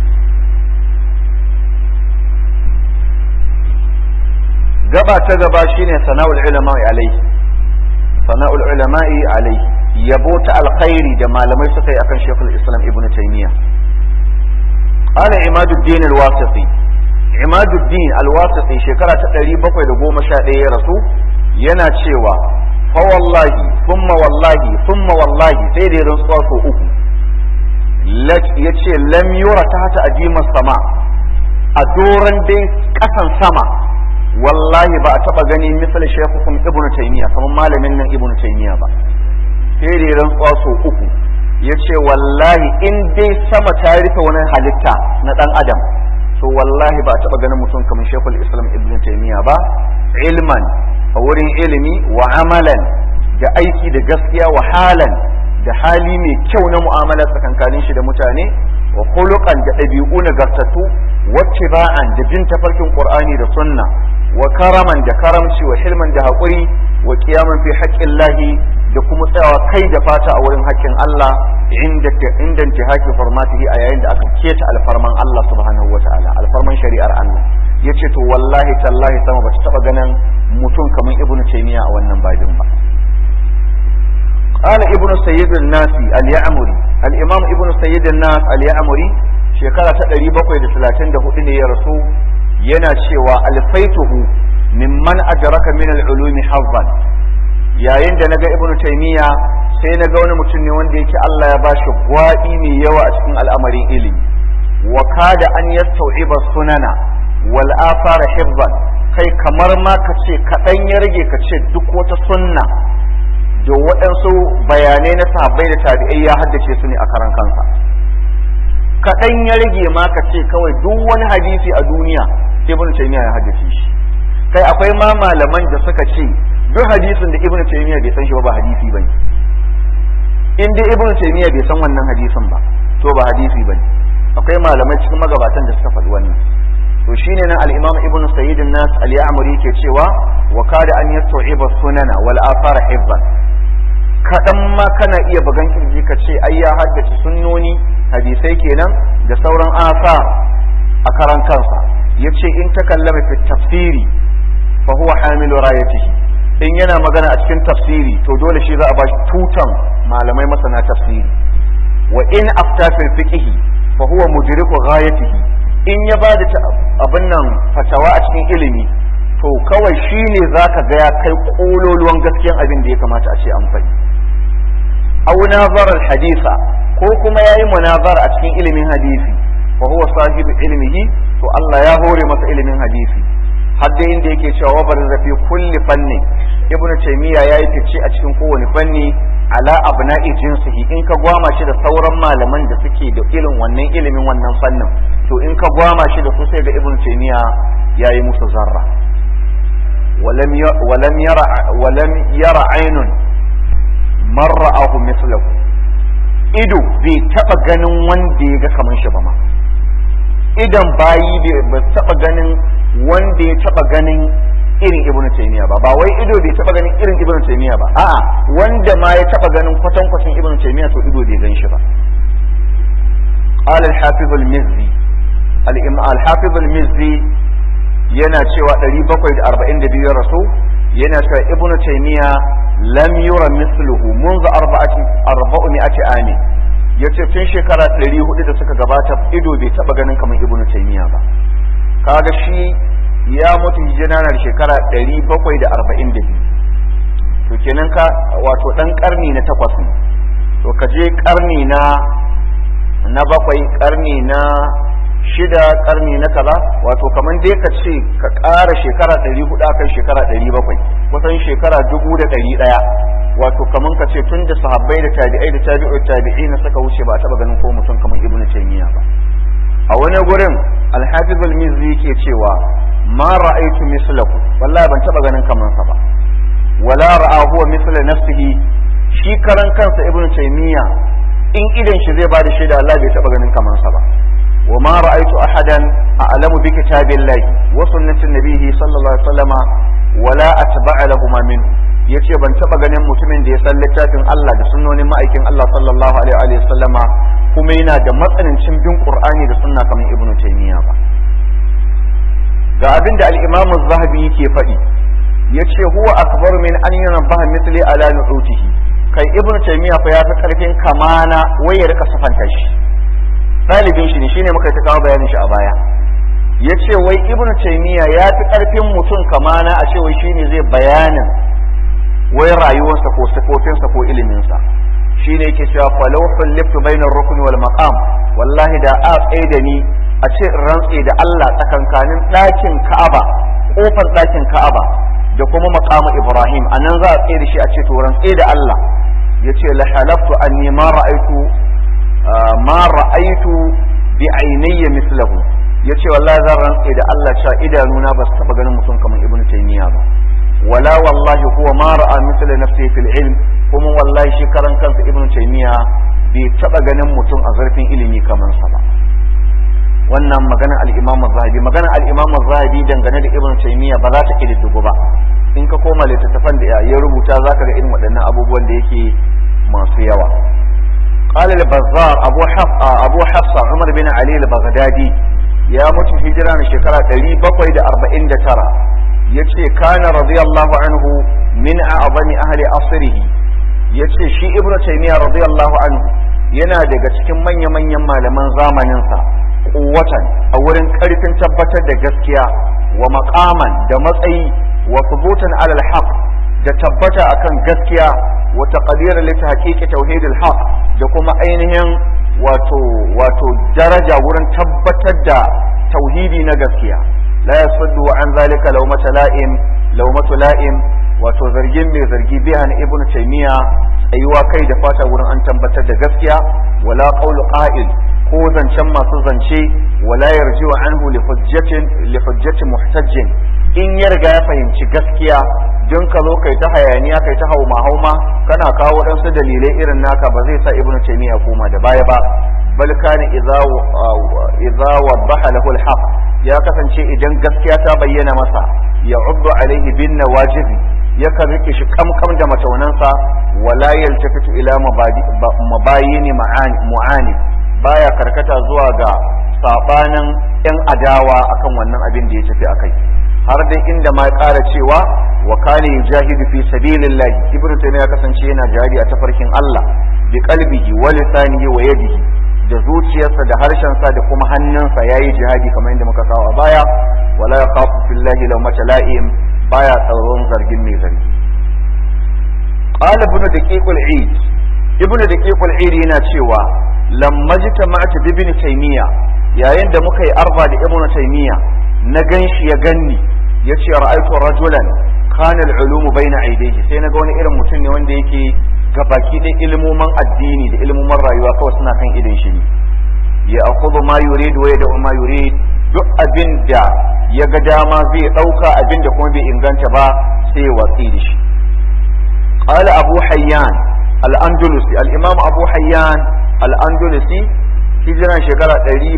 gaba ta gaba shine sana'ul ulama'i alaihi sana'ul ulama'i alaihi yabo ta alkhairi da malamai suka yi akan shekul islam ibn taymiya qala imaduddin al-wasiti imaduddin al-wasiti shekara ta 711 ya rasu yana cewa fa wallahi thumma wallahi thumma wallahi sai da rantsuwa ko uku lak yace lam yura tahta adima sama a doran dai kasan sama wallahi ba a taba gani misal shekukum ibn taymiya kamar malamin nan ibn taymiya ba sai da rantsuwa so uku yace wallahi in dai sama ta rufe wani halitta na dan adam to wallahi ba a taba ganin mutum kamar shekul islam ibn taymiya ba ilman a wurin ilimi wa amalan da aiki da gaskiya wa halan da hali mai kyau na mu'amala tsakankanin shi da mutane wa khuluqan da ɗabi'u nagartattu wacce ba'an da bin tafarkin qur'ani da sunna wa karaman da karamci wa hilman da haƙuri wa kiyaman fi haƙƙin lahi da kuma tsayawa kai da fata a wurin haƙƙin Allah inda inda intihaki farmatihi a yayin da aka keta alfarman Allah subhanahu wata'ala alfarman shari'ar Allah yace to wallahi tallahi sama bata taba ganin mutum kamar ibnu taymiya a wannan babin ba قال ابن سيد الناس اليعمري الامام ابن سيد الناس اليعمري shekara ta 734 ne ya rasu yana cewa alfaituhu mimman adraka min al-ulumi hazzan yayin da naga ibnu taymiya sai naga wani mutum ne wanda yake Allah ya bashi gwadi mai yawa a cikin al'amarin ilimi wa kada an yastau'iba sunana wal afara hifzan kai kamar ma ka ce kaɗan ya rage ka ce duk wata sunna da waɗansu bayanai na sahabbai da tabi'ai ya haddace su ne a karan kansa kaɗan ya rage ma ka ce kawai duk wani hadisi a duniya ibn taymiya ya haddace shi kai akwai ma malaman da suka ce duk hadisin da ibn taymiya bai san shi ba ba hadisi bane in dai ibn taymiya bai san wannan hadisin ba to ba hadisi bane akwai malamai cikin magabatan da suka faɗi wannan to shine nan al-imam ibn sayyid an-nas al-ya'muri ke cewa wa kada an yastu'iba sunana wal athara hifzan kaɗan ma kana iya bagan kirji ka ce ai ya haddace sunnoni hadisai kenan da sauran asa a karan kansa ya ce in ta kallama fi tafsiri fa huwa hamilu rayatihi in yana magana a cikin tafsiri to dole shi za a bashi tutan malamai masana tafsiri wa in afta fil fiqhi fa huwa mudriku ghayatihi in ya bada abin nan fatawa a cikin ilimi to kawai shine zaka ga ya kai kololuwan gaskiyan abin da ya kamata a ce an faɗi aw nazara hadisa ko kuma yayi munazara a cikin ilimin hadisi fa huwa sahibu ilmihi to Allah ya hore masa ilimin hadisi har da inda yake cewa wa barza fi kulli fanni ibnu taymiya yayi fice a cikin kowane fanni ala abna'i jinsihi in ka gwama shi da sauran malaman da suke da irin wannan ilimin wannan fannin to in ka gwama shi da su sai ga ibnu taymiya yayi musu zarra ولم ولم يرى ولم يرى عين man ra'ahu mislahu ido bai taba ganin wanda ya ga kaman shi ba ma idan bayi bai taba ganin wanda ya taba ganin irin ibn taymiya ba ba wai ido bai taba ganin irin ibn taymiya ba a'a wanda ma ya taba ganin kwatan kwatan ibn taymiya to ido bai gan shi ba قال الحافظ المزي الحافظ المزي yana cewa 742 ya rasu yana cewa ibnu taymiya lam yura misluhu منذ أربعة أربعمائة عام yace tun shekara 400 da suka gabata ido bai taba ganin kamar ibnu taymiya ba kaga shi ya mutu hijira na shekara 742 to kenan ka wato dan karni na takwas ne to ka je karni na na bakwai karni na shida karni na kaza wato kamar dai ka ce ka ƙara shekara ɗari hudu akan shekara ɗari bakwai kusan shekara dubu da ɗari ɗaya wato kaman ka ce tun da sahabbai da tabi'ai da tabi'u tabi'ina suka wuce ba a taba ganin ko mutum kamar ibnu taymiya ba a wani gurin al-hafiz al-mizzi yake cewa ma ra'aytu mislahu wallahi ban taba ganin kaman sa ba wala ra'a huwa misla nafsihi shi karan kansa ibnu taymiya in idan shi zai bada shaida Allah bai taba ganin kaman sa ba wa ma ra'aytu ahadan a'lamu bi kitabillahi wa sunnati nabihi sallallahu alaihi wasallama wala atba'a lahuma minhu yace ban taba ganin mutumin da ya san littafin Allah da sunnonin ma'aikin Allah sallallahu alaihi wa sallama kuma yana da matsanancin bin Qur'ani da sunna kamar Ibn Taymiyyah ba ga abin da al-Imam az-Zahabi yake faɗi yace huwa akbar min an yanbaha mithli ala nu'utihi kai Ibn Taymiyyah fa ya fi karfin kamana waye rika safanta shi dalibin shi ne shine muka ta kawo bayanin shi a baya yace wai Ibn Taymiyyah ya fi karfin mutum kamana a ce wai shine zai bayanin wai rayuwarsa ko sifofinsa ko iliminsa shi ne yake cewa falau falliftu bainar rukuni wal maqam wallahi da a tsaye da ni a ce rantse da Allah tsakankanin ɗakin Ka'aba kofar ɗakin Ka'aba da kuma maqamu Ibrahim anan za a tsaye da shi a ce to rantse da Allah yace la halaftu anni ma ra'aitu ma ra'aitu bi ainayya mislahu yace wallahi zan rantse da Allah cewa idanuna ba su taba ganin mutum kamar Ibn Taymiyyah ba wala wallahi huwa ma ra'a mithla nafsihi fil ilm kuma wallahi shi karan kansa ibnu taymiya bai taba ganin mutum a zarfin ilimi kamar sa ba wannan magana al-imam az-zahabi magana al-imam az-zahabi dangane da ibnu taymiya ba za ta kididdigo ba in ka koma littattafan da ya rubuta zaka ga irin waɗannan abubuwan da yake masu yawa قال البزار أبو حف أبو حفصة عمر بن علي البغدادي يا مت هجرة شكرا تلي بقيد أربعين ترى yace kana radiyallahu anhu min a'zami ahli asrihi yace shi ibnu taymiya radiyallahu anhu yana daga cikin manya-manyan malaman zamanin sa kuwatan a wurin karfin tabbatar da gaskiya wa maqaman da matsayi wa thubutan ala al da tabbata akan gaskiya wa taqdiran li tahqiqi tauhid al da kuma ainihin wato wato daraja wurin tabbatar da tauhidi na gaskiya la yasuddu an zalika lawmata la'im lawmatu la'im wato zargin mai zargi bihan ibnu taymiya tsayuwa kai da fata wurin an tabbatar da gaskiya wala qawlu qa'il ko zancen masu zance wala yarji'u anhu li hujjatin li hujjati muhtajjin in ya riga ya fahimci gaskiya don ka zo kai ta hayaniya kai ta hauma hauma kana kawo waɗansu dalilai irin naka ba zai sa ibnu taymiya koma da baya ba bal kana idza idza wadaha lahu al ya kasance idan gaskiya ta bayyana masa ya uddu alaihi bin nawajibi yakan rike shi kamkam da mataunansa wala yaltafitu ila mabayini mu'ani baya karkata zuwa ga sabanin yan adawa akan wannan abin da ya tafi akai har dai inda ma ya ƙara cewa wa kana yujahidu fi sabilillah ibnu taymiya kasance yana jihadi a tafarkin Allah bi qalbihi wa lisanihi wa yadihi da zuciyarsa da harshensa da kuma hannunsa ya yi jihadi kamar yadda muka kawo a baya wala ya kafu fillahi lau mata la'im baya tsaron zargin mai zargi qala ibnu daqiqul eid ibnu daqiqul eid yana cewa lamma jitama'tu bi ibn taymiya yayin da muka yi arba da ibnu taymiya na ganshi ya ganni yace ra'aytu rajulan kana al-ulum bayna aydayhi sai naga wani irin mutum ne wanda yake gabaki da ilmoman addini da ilmoman rayuwa kawai suna kan idin shi ne ya akhudhu ma yurid wa yad'u ma yurid duk abin da ya ga dama zai dauka abin da kuma bai inganta ba sai ya watsi da shi qala abu hayyan al-andalusi al-imam abu hayyan al-andalusi hijiran shekara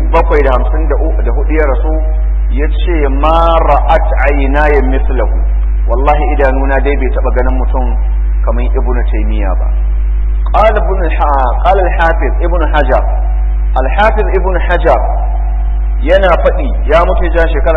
754 ya rasu yace ma ra'at aynaya mislahu wallahi idanuna dai bai taba ganin mutum kamar ibn taymiya ba قال ابن قال الحافظ ابن حجر الحافظ ابن حجر yana faɗi ya mutu ja shekara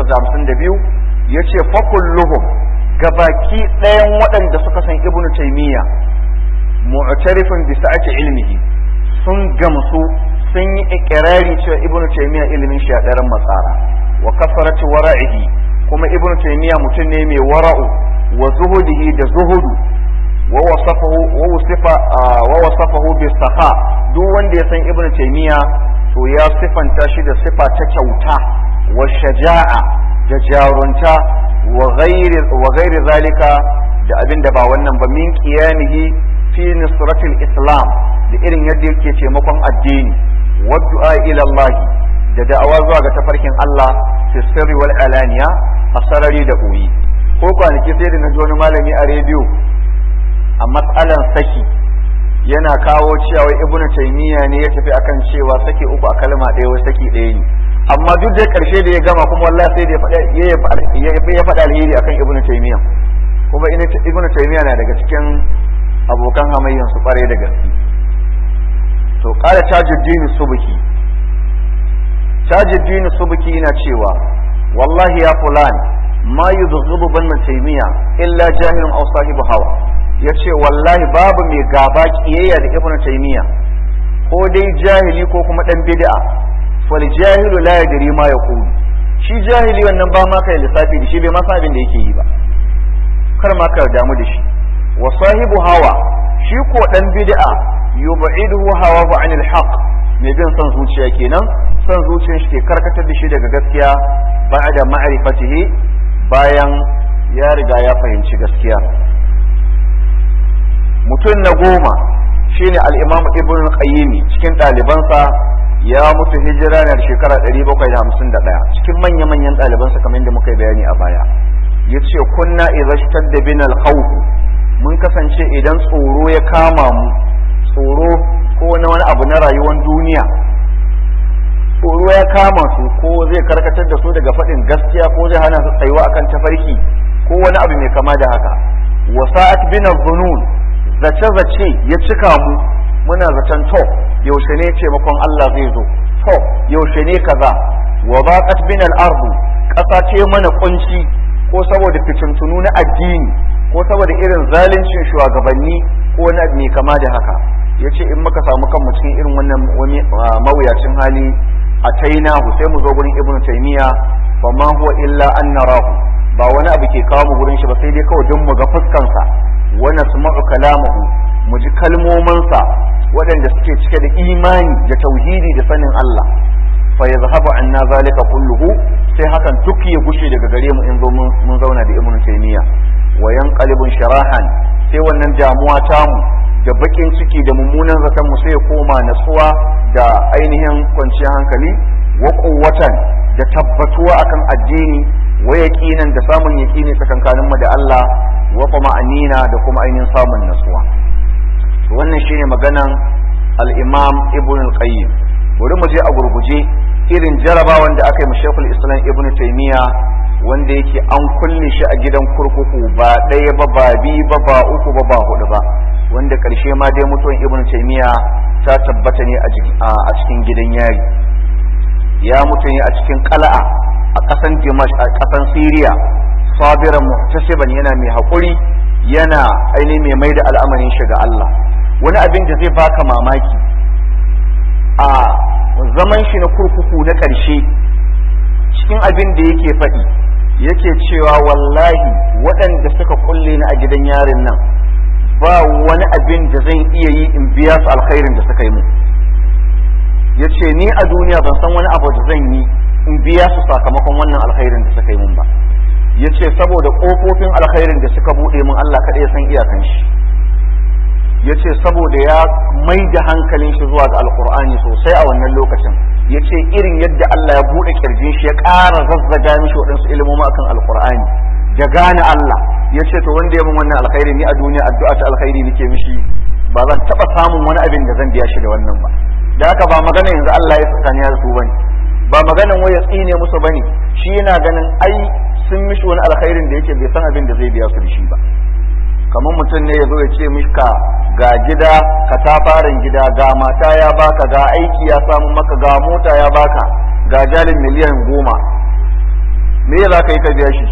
852 ya ce fakulluhum gabaki ɗayan waɗanda suka san ibn taymiya mu'tarifin bi sa'ati ilmihi sun gamsu sun yi ikirari cewa ibn taymiya ilimin shi a ɗaran matsara wa kafarati wara'ihi kuma ibn taymiya mutum ne mai wara'u wa zuhudihi da zuhudu ووصفه ووصف ووصفه بالسخاء duk wanda ya san ibnu taymiya to ya sifanta shi da sifa ta kyauta wa shaja'a da jarunta wa ghairi wa ghairi zalika da abin da ba wannan ba min qiyamihi fi nusratil islam da irin yadda yake taimakon addini wa du'a ila Allah da da'awa zuwa ga tafarkin Allah fi sirri wal alaniya a sarari da boye ko kwanaki sai da na ji wani malami a rediyo a matsalan saki yana kawo cewa ibnu taymiya ne ya tafi akan cewa saki uku a kalma ɗaya wai saki ɗaya ne amma duk da ƙarshe da ya gama kuma wallahi sai da ya faɗa alheri akan ibnu taymiya kuma ibnu taymiya na daga cikin abokan hamayyan su kware da gaske to qala tajuddin subki tajuddin subki yana cewa wallahi ya fulan ma yudghibu ban taymiya illa jahilun aw sahibu hawa yace wallahi babu mai gaba kiyayya da ibnu taymiya ko dai jahili ko kuma dan bid'a wal jahilu la yadri ma yaqulu shi jahili wannan ba ma kai lissafi da shi bai ma san abin da yake yi ba kar ma ka damu da shi wa sahibu hawa shi ko dan bid'a yub'iduhu hawahu anil haqq mai bin son zuciya kenan son zuciyar shi ke karkatar da shi daga gaskiya ba'da ma'rifatihi bayan ya riga ya fahimci gaskiya mutum na goma shine al-imam ibn qayyim cikin ɗalibansa ya mutu hijira na shekara 751 cikin manya-manyan ɗalibansa kamar yadda muka yi bayani a baya yace kunna idza shtadda bina al-khawf mun kasance idan tsoro ya kama mu tsoro ko na wani abu na rayuwar duniya tsoro ya kama su ko zai karkatar da su daga faɗin gaskiya ko zai hana su tsayuwa akan tafarki ko wani abu mai kama da haka wasa'at bin dhunun zace zace ya cika mu muna zaton to yaushe ne taimakon Allah zai zo to yaushe ne kaza wa baqat bin al-ardu ƙasa ce mana kunci ko saboda fitintunu na addini ko saboda irin zaluncin shugabanni ko na mai kama da haka yace in muka samu kanmu cikin irin wannan mawuyacin hali atainahu sai mu zo gurin ibnu taymiya fa ma huwa illa an narahu ba wani abu ke kawo mu gurin shi ba sai dai kawai don mu ga fuskan sa wa nasma'u kalamahu mu ji kalmomin sa waɗanda suke cike da imani da tauhidi da sanin Allah fa yazhabu anna zalika kulluhu sai hakan duk ya gushe daga gare mu in zo mun zauna da ibnu taymiya wa yanqalibun sharahan sai wannan damuwa tamu da bakin ciki da mummunan zaton mu sai ya koma natsuwa da ainihin kwanciyar hankali wa quwwatan da tabbatuwa akan addini wa yaqinan da samun yaqini tsakankanin mu da Allah wa ma'anina da kuma ainihin samun natsuwa to wannan shine maganan al-Imam Ibn al-Qayyim bari mu je a gurguje irin jarabawan da aka yi Sheikhul Islam Ibn Taymiyyah wanda yake an kulle shi a gidan kurkuku ba ɗaya ba ba biyu ba ba uku ba ba hudu ba wanda ƙarshe ma dai mutuwan ibn taymiya ta tabbata ne a cikin gidan yari ya mutu ne a cikin qala'a a ƙasan dimash a ƙasan siriya sabiran muhtasiban yana mai haƙuri yana ainihin mai mai da al'amarin shi ga Allah wani abin da zai baka mamaki a zaman shi na kurkuku na ƙarshe cikin abin da yake faɗi yake cewa wallahi waɗanda suka kulle ni a gidan yarin nan ba wani abin da zan iya yi in biya su alkhairin da suka yi mu ya ce ni a duniya ban san wani abu da zan yi in biya su sakamakon wannan alkhairin da suka yi mun ba ya ce saboda ƙofofin alkhairin da suka buɗe mun Allah kaɗai san iyakan shi ya ce saboda ya mai da hankalin shi zuwa ga alkur'ani sosai a wannan lokacin ya ce irin yadda Allah ya buɗe kirjin shi ya ƙara zazzaga mishi waɗansu ilimomi akan alkur'ani da gane Allah ya ce to wanda ya min wannan alkhairi ni a duniya addu'a ta alkhairi nake mishi ba zan taɓa samun wani abin da zan biya shi da wannan ba da haka ba magana yanzu Allah ya tsakani da su bane ba maganan wai ya tsine musu bane shi yana ganin ai sun mishi wani alkhairin da yake bai san abin da zai biya su da shi ba kamar mutum ne ya zo ya ce mishka ga gida ka ta farin gida ga mata ya baka ga aiki ya samu maka ga mota ya baka ga jalin miliyan goma me za ka yi ka biya shi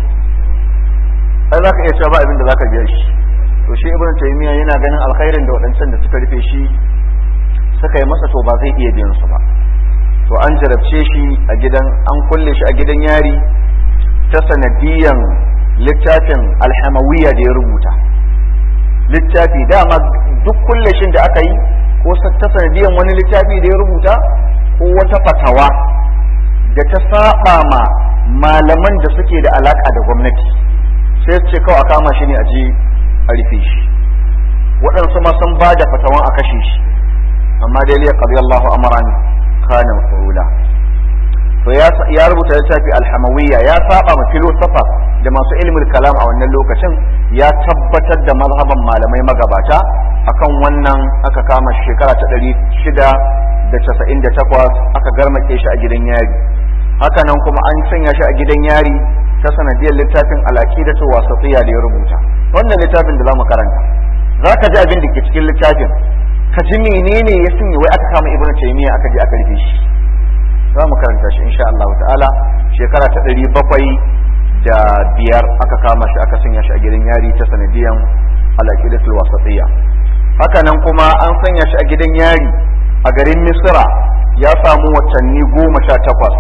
ai za ka iya cewa ba abin da za ka biya shi to shi ibn taymiya yana ganin alkhairin da waɗancan da suka rufe shi suka yi masa to ba zai iya biyan su ba to an jarabce shi a gidan an kulle shi a gidan yari ta sanadiyan littafin alhamawiyya da ya rubuta littafi dama duk kullashin da aka yi ko ta sanadiyan wani littafi da ya rubuta ko wata fatawa da ta saba ma malaman da suke da alaka da gwamnati sai su ce kawai a kama shi ne a je a rufe shi waɗansu ma sun ba da fatawan a kashe shi amma dai liya qadi Allahu amran kana mafula to ya rubuta littafi alhamawiyya ya saba ma filosofa da masu ilmin kalam a wannan lokacin ya tabbatar da mazhaban malamai magabata akan wannan aka kama shekara ta ɗari shida da casa'in da takwas aka garmake shi a gidan yari haka nan kuma an sanya shi a gidan yari ta sanadiyar littafin alaƙidatu wasatiyya da ya rubuta wannan littafin da za mu karanta za ka ji abin da ke cikin littafin ka ji menene ya sanya wai aka kama ibnu taymiya aka je aka rufe shi za mu karanta shi insha Allah ta'ala shekara ta ɗari bakwai da biyar aka kama shi aka sanya shi a gidan yari ta sanadiyan alaƙidatul wasatiyya haka nan kuma an sanya shi a gidan yari a garin misra ya samu watanni goma sha takwas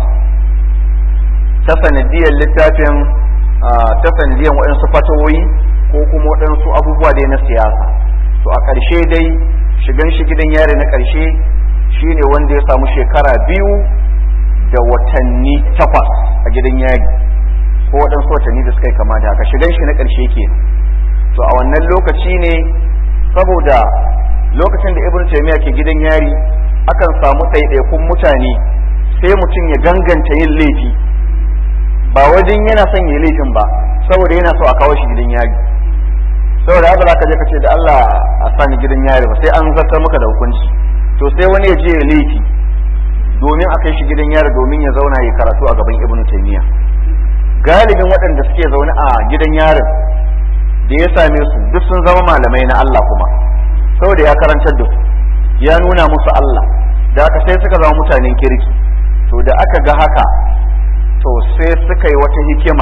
ta sanadiyar littafin ta sanadiyar waɗansu fatawoyi ko kuma waɗansu abubuwa dai na siyasa to a ƙarshe dai shigan shi gidan yari na ƙarshe shine wanda ya samu shekara biyu da watanni takwas a gidan yari ko waɗansu watanni da suka yi kama da haka shigan shi na ƙarshe ke to a wannan lokaci ne saboda lokacin da ibn taymiya ke gidan yari akan samu ɗaiɗaikun mutane sai mutum ya ganganta yin laifi ba wajen yana son yi laifin ba saboda yana so a kawo shi gidan yari saboda haka za ka je ka ce da Allah a sani gidan yari ba sai an zartar maka da hukunci to sai wani ya je ya laifi domin a kai shi gidan yari domin ya zauna ya karatu a gaban ibn taymiya galibin waɗanda suke zaune a gidan yarin da ya same su duk sun zama malamai na Allah kuma saboda ya karantar da su ya nuna musu Allah da aka sai suka zama mutanen kirki to da aka ga haka to sai suka yi wata hikima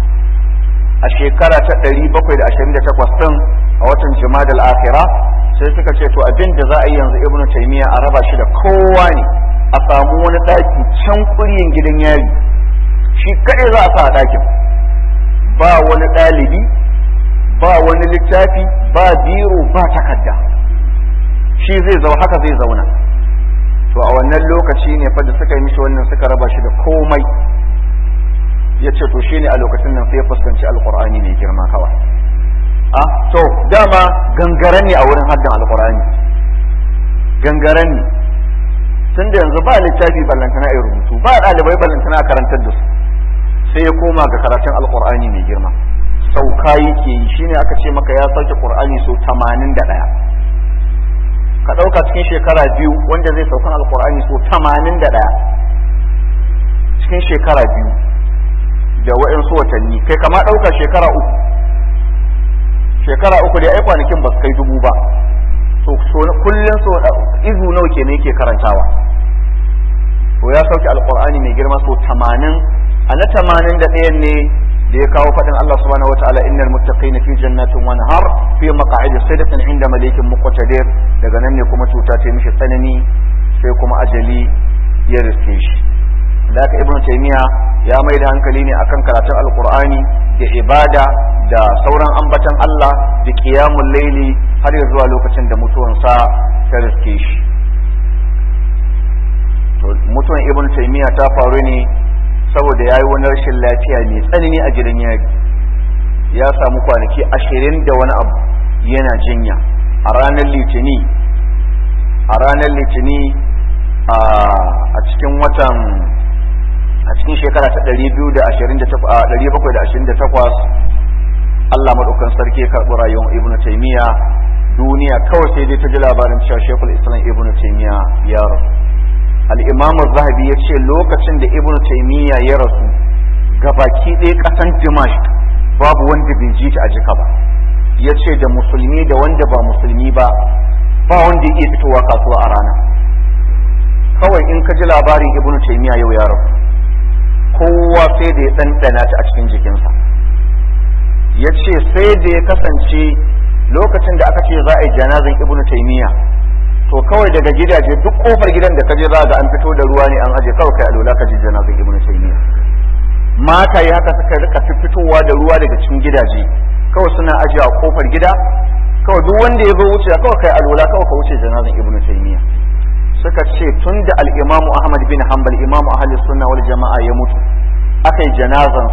a shekara ta 728 din a watan jimadal akhira sai suka ce to abin da za a yi yanzu ibnu taymiya a raba shi da kowa ne a samu wani daki can kuryin gidan yari shi kadai za a sa a dakin ba wani ɗalibi ba wani littafi ba biro ba takarda shi zai zau haka zai zauna to a wannan lokaci ne fa da suka yi mishi wannan suka raba shi da komai ya ce to shi ne a lokacin nan sai ya fuskanci alkur'ani mai girma kawai a to dama gangaren ne a wurin haddan alkur'ani gangaren ne tun da yanzu ba littafi ballantana a rubutu ba ɗalibai ballantana a karantar da su sai ya koma ga karatun alkur'ani mai girma sauka yake yi shine aka ce maka ya sauke qur'ani so 81 ka ɗauka cikin shekara biyu wanda zai saukan alkur'ani so 81 cikin shekara biyu da wa'insu watanni kai kama ɗauka shekara uku shekara uku da ai kwanakin ba su kai dubu ba so kullum so izu nawa ke ne yake karantawa to ya sauke alkur'ani mai girma so 80 a na 81 ne da ya kawo faɗin Allah subhanahu wa ta'ala innal muttaqina fi jannatin wa nahar fi maq'idi sidqin inda malikin muqtadir daga nan ne kuma cuta ta mishi tsanani sai kuma ajali ya riske shi da haka ibnu taymiya ya mai da hankali ne akan karatun alqur'ani da ibada da sauran ambatan Allah da qiyamul layli har ya zuwa lokacin da mutuwansa ta riske shi to mutuwan ibnu taymiya ta faru ne saboda ya yi wani rashin lafiya mai tsanani a gidan yari ya samu kwanaki ashirin da wani abu yana jinya a ranar litini a ranar litini a cikin watan a cikin shekara ta 728 Allah maɗaukan sarki ya karɓi rayuwar ibnu taimiyya duniya kawai sai dai ta ji labarin cewa shekul islam ibnu taimiyya ya rasu al'imam zahabi ya ce lokacin da ibn taimiyya ya rasu gabaki ɗaya ƙasan dimashq babu wanda bai ji ta a jika ba ya ce da musulmi da wanda ba musulmi ba ba wanda ya iya fitowa kasuwa a rana kawai in ka ji labarin ibn taimiyya yau ya rasu kowa sai da ya ɗanɗana ta a cikin jikinsa ya ce sai da ya kasance lokacin da aka ce za a yi janazan ibn taimiyya to kawai daga gidaje duk kofar gidan da kaje za ga an fito da ruwa ne an aje kawai kai alola ka ji janazar ibnu taymiya mata yi haka suka rika fitowa da ruwa daga cikin gidaje kawai suna aje a kofar gida kawai duk wanda ya zo wuce kawai kai alola kawai ka wuce janazar ibnu taymiya suka ce tun da al-imamu ahmad bin hanbal imamu ahli sunna wal jama'a ya mutu aka yi janazansa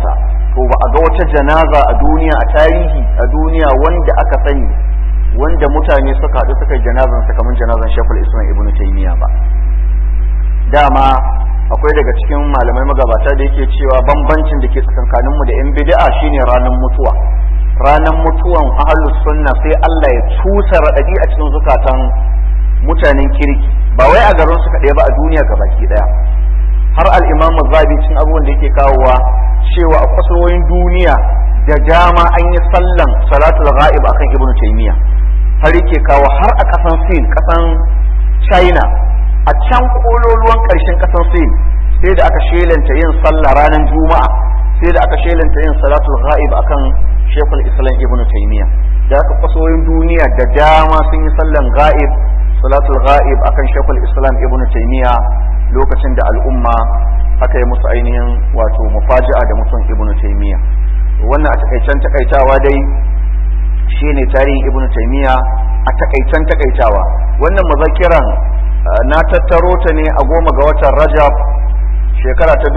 to ba a ga wata janaza a duniya a tarihi a duniya wanda aka sani wanda mutane suka haɗu suka yi janazan sa kamar janazan shekul islam ibn taymiya ba dama akwai daga cikin malamai magabata da yake cewa bambancin da ke tsakankanin mu da yan bid'a shine ranar mutuwa ranar mutuwan ahlus sunna sai Allah ya cusa radadi a cikin zukatan mutanen kirki ba wai a garin su kaɗai ba a duniya gabaki daya har al-imam zabi cin abubuwan da yake kawowa cewa a kusurwoyin duniya da dama an yi sallan salatul ghaib akan ibnu taymiya har yake kawo har a kasan sin kasan china a can kololuwan karshen kasan sin sai da aka shelanta yin sallah ranar juma'a sai da aka shelanta yin salatul ghaib akan shekul islam ibnu taymiya da aka kusurwoyin duniya da dama sun yi sallan ghaib salatul ghaib akan shekul islam ibnu taymiya lokacin da al'umma aka yi musu ainihin wato mufaji'a da mutum ibnu taymiya wannan a takaicen takaitawa dai shine tarihin ibnu taymiya a takaicen takaitawa wannan muzakiran na tattaro ta ne a goma ga watan rajab shekara ta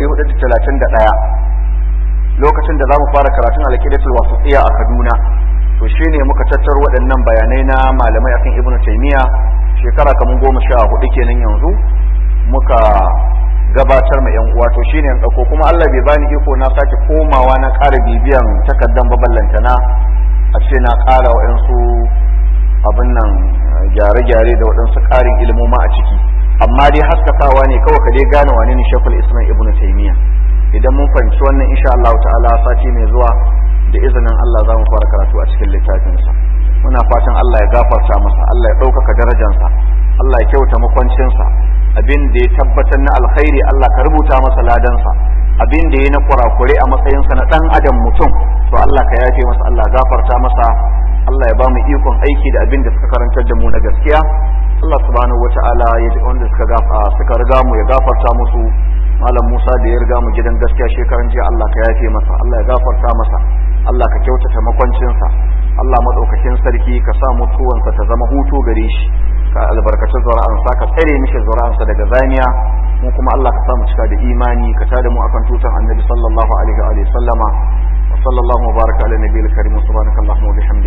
1431 lokacin da za mu fara karatun alƙidatul wasiya a kaduna to shine muka tattaro waɗannan bayanai na malamai akan ibnu taymiya shekara kamar goma sha hudu kenan yanzu muka gabatar ma yan uwa to shine yan dauko kuma Allah bai bani iko na sake komawa na ƙara bibiyan takaddan baballanta na a ce na ƙara waɗansu abin nan gyare-gyare da waɗansu ƙarin ilimoma a ciki amma dai haskakawa ne kawai ka dai gane wane ne shekul islam ibn taymiya idan mun fahimci wannan insha Allah ta'ala sati mai zuwa da izinin Allah za mu fara karatu a cikin littafinsa muna fatan Allah ya gafarta masa Allah ya ɗaukaka darajansa Allah ya kyauta makwancinsa abin da ya tabbatar na alkhairi Allah ka rubuta masa ladansa abin da ya na kurakure a matsayinsa na dan adam mutum to Allah ka yafe masa Allah gafarta masa Allah ya ba mu ikon aiki da abin da suka karantar da mu na gaskiya Allah subhanahu wata'ala ya ji wanda suka gafa suka riga mu ya gafarta musu malam Musa da ya riga mu gidan gaskiya shekaran jiya Allah ka yafe masa Allah ya gafarta masa Allah ka kyautata makwancinsa Allah madaukakin sarki ka sa mutuwansa ta zama hutu gare shi ka albarkaci zura'ansa ka tsare mishi zura'ansa daga zaniya mu kuma Allah ka samu cika da imani ka tada mu akan tutan annabi sallallahu alaihi wa sallama wa sallallahu wa baraka ala nabiyil karim subhanakallahumma wa bihamdika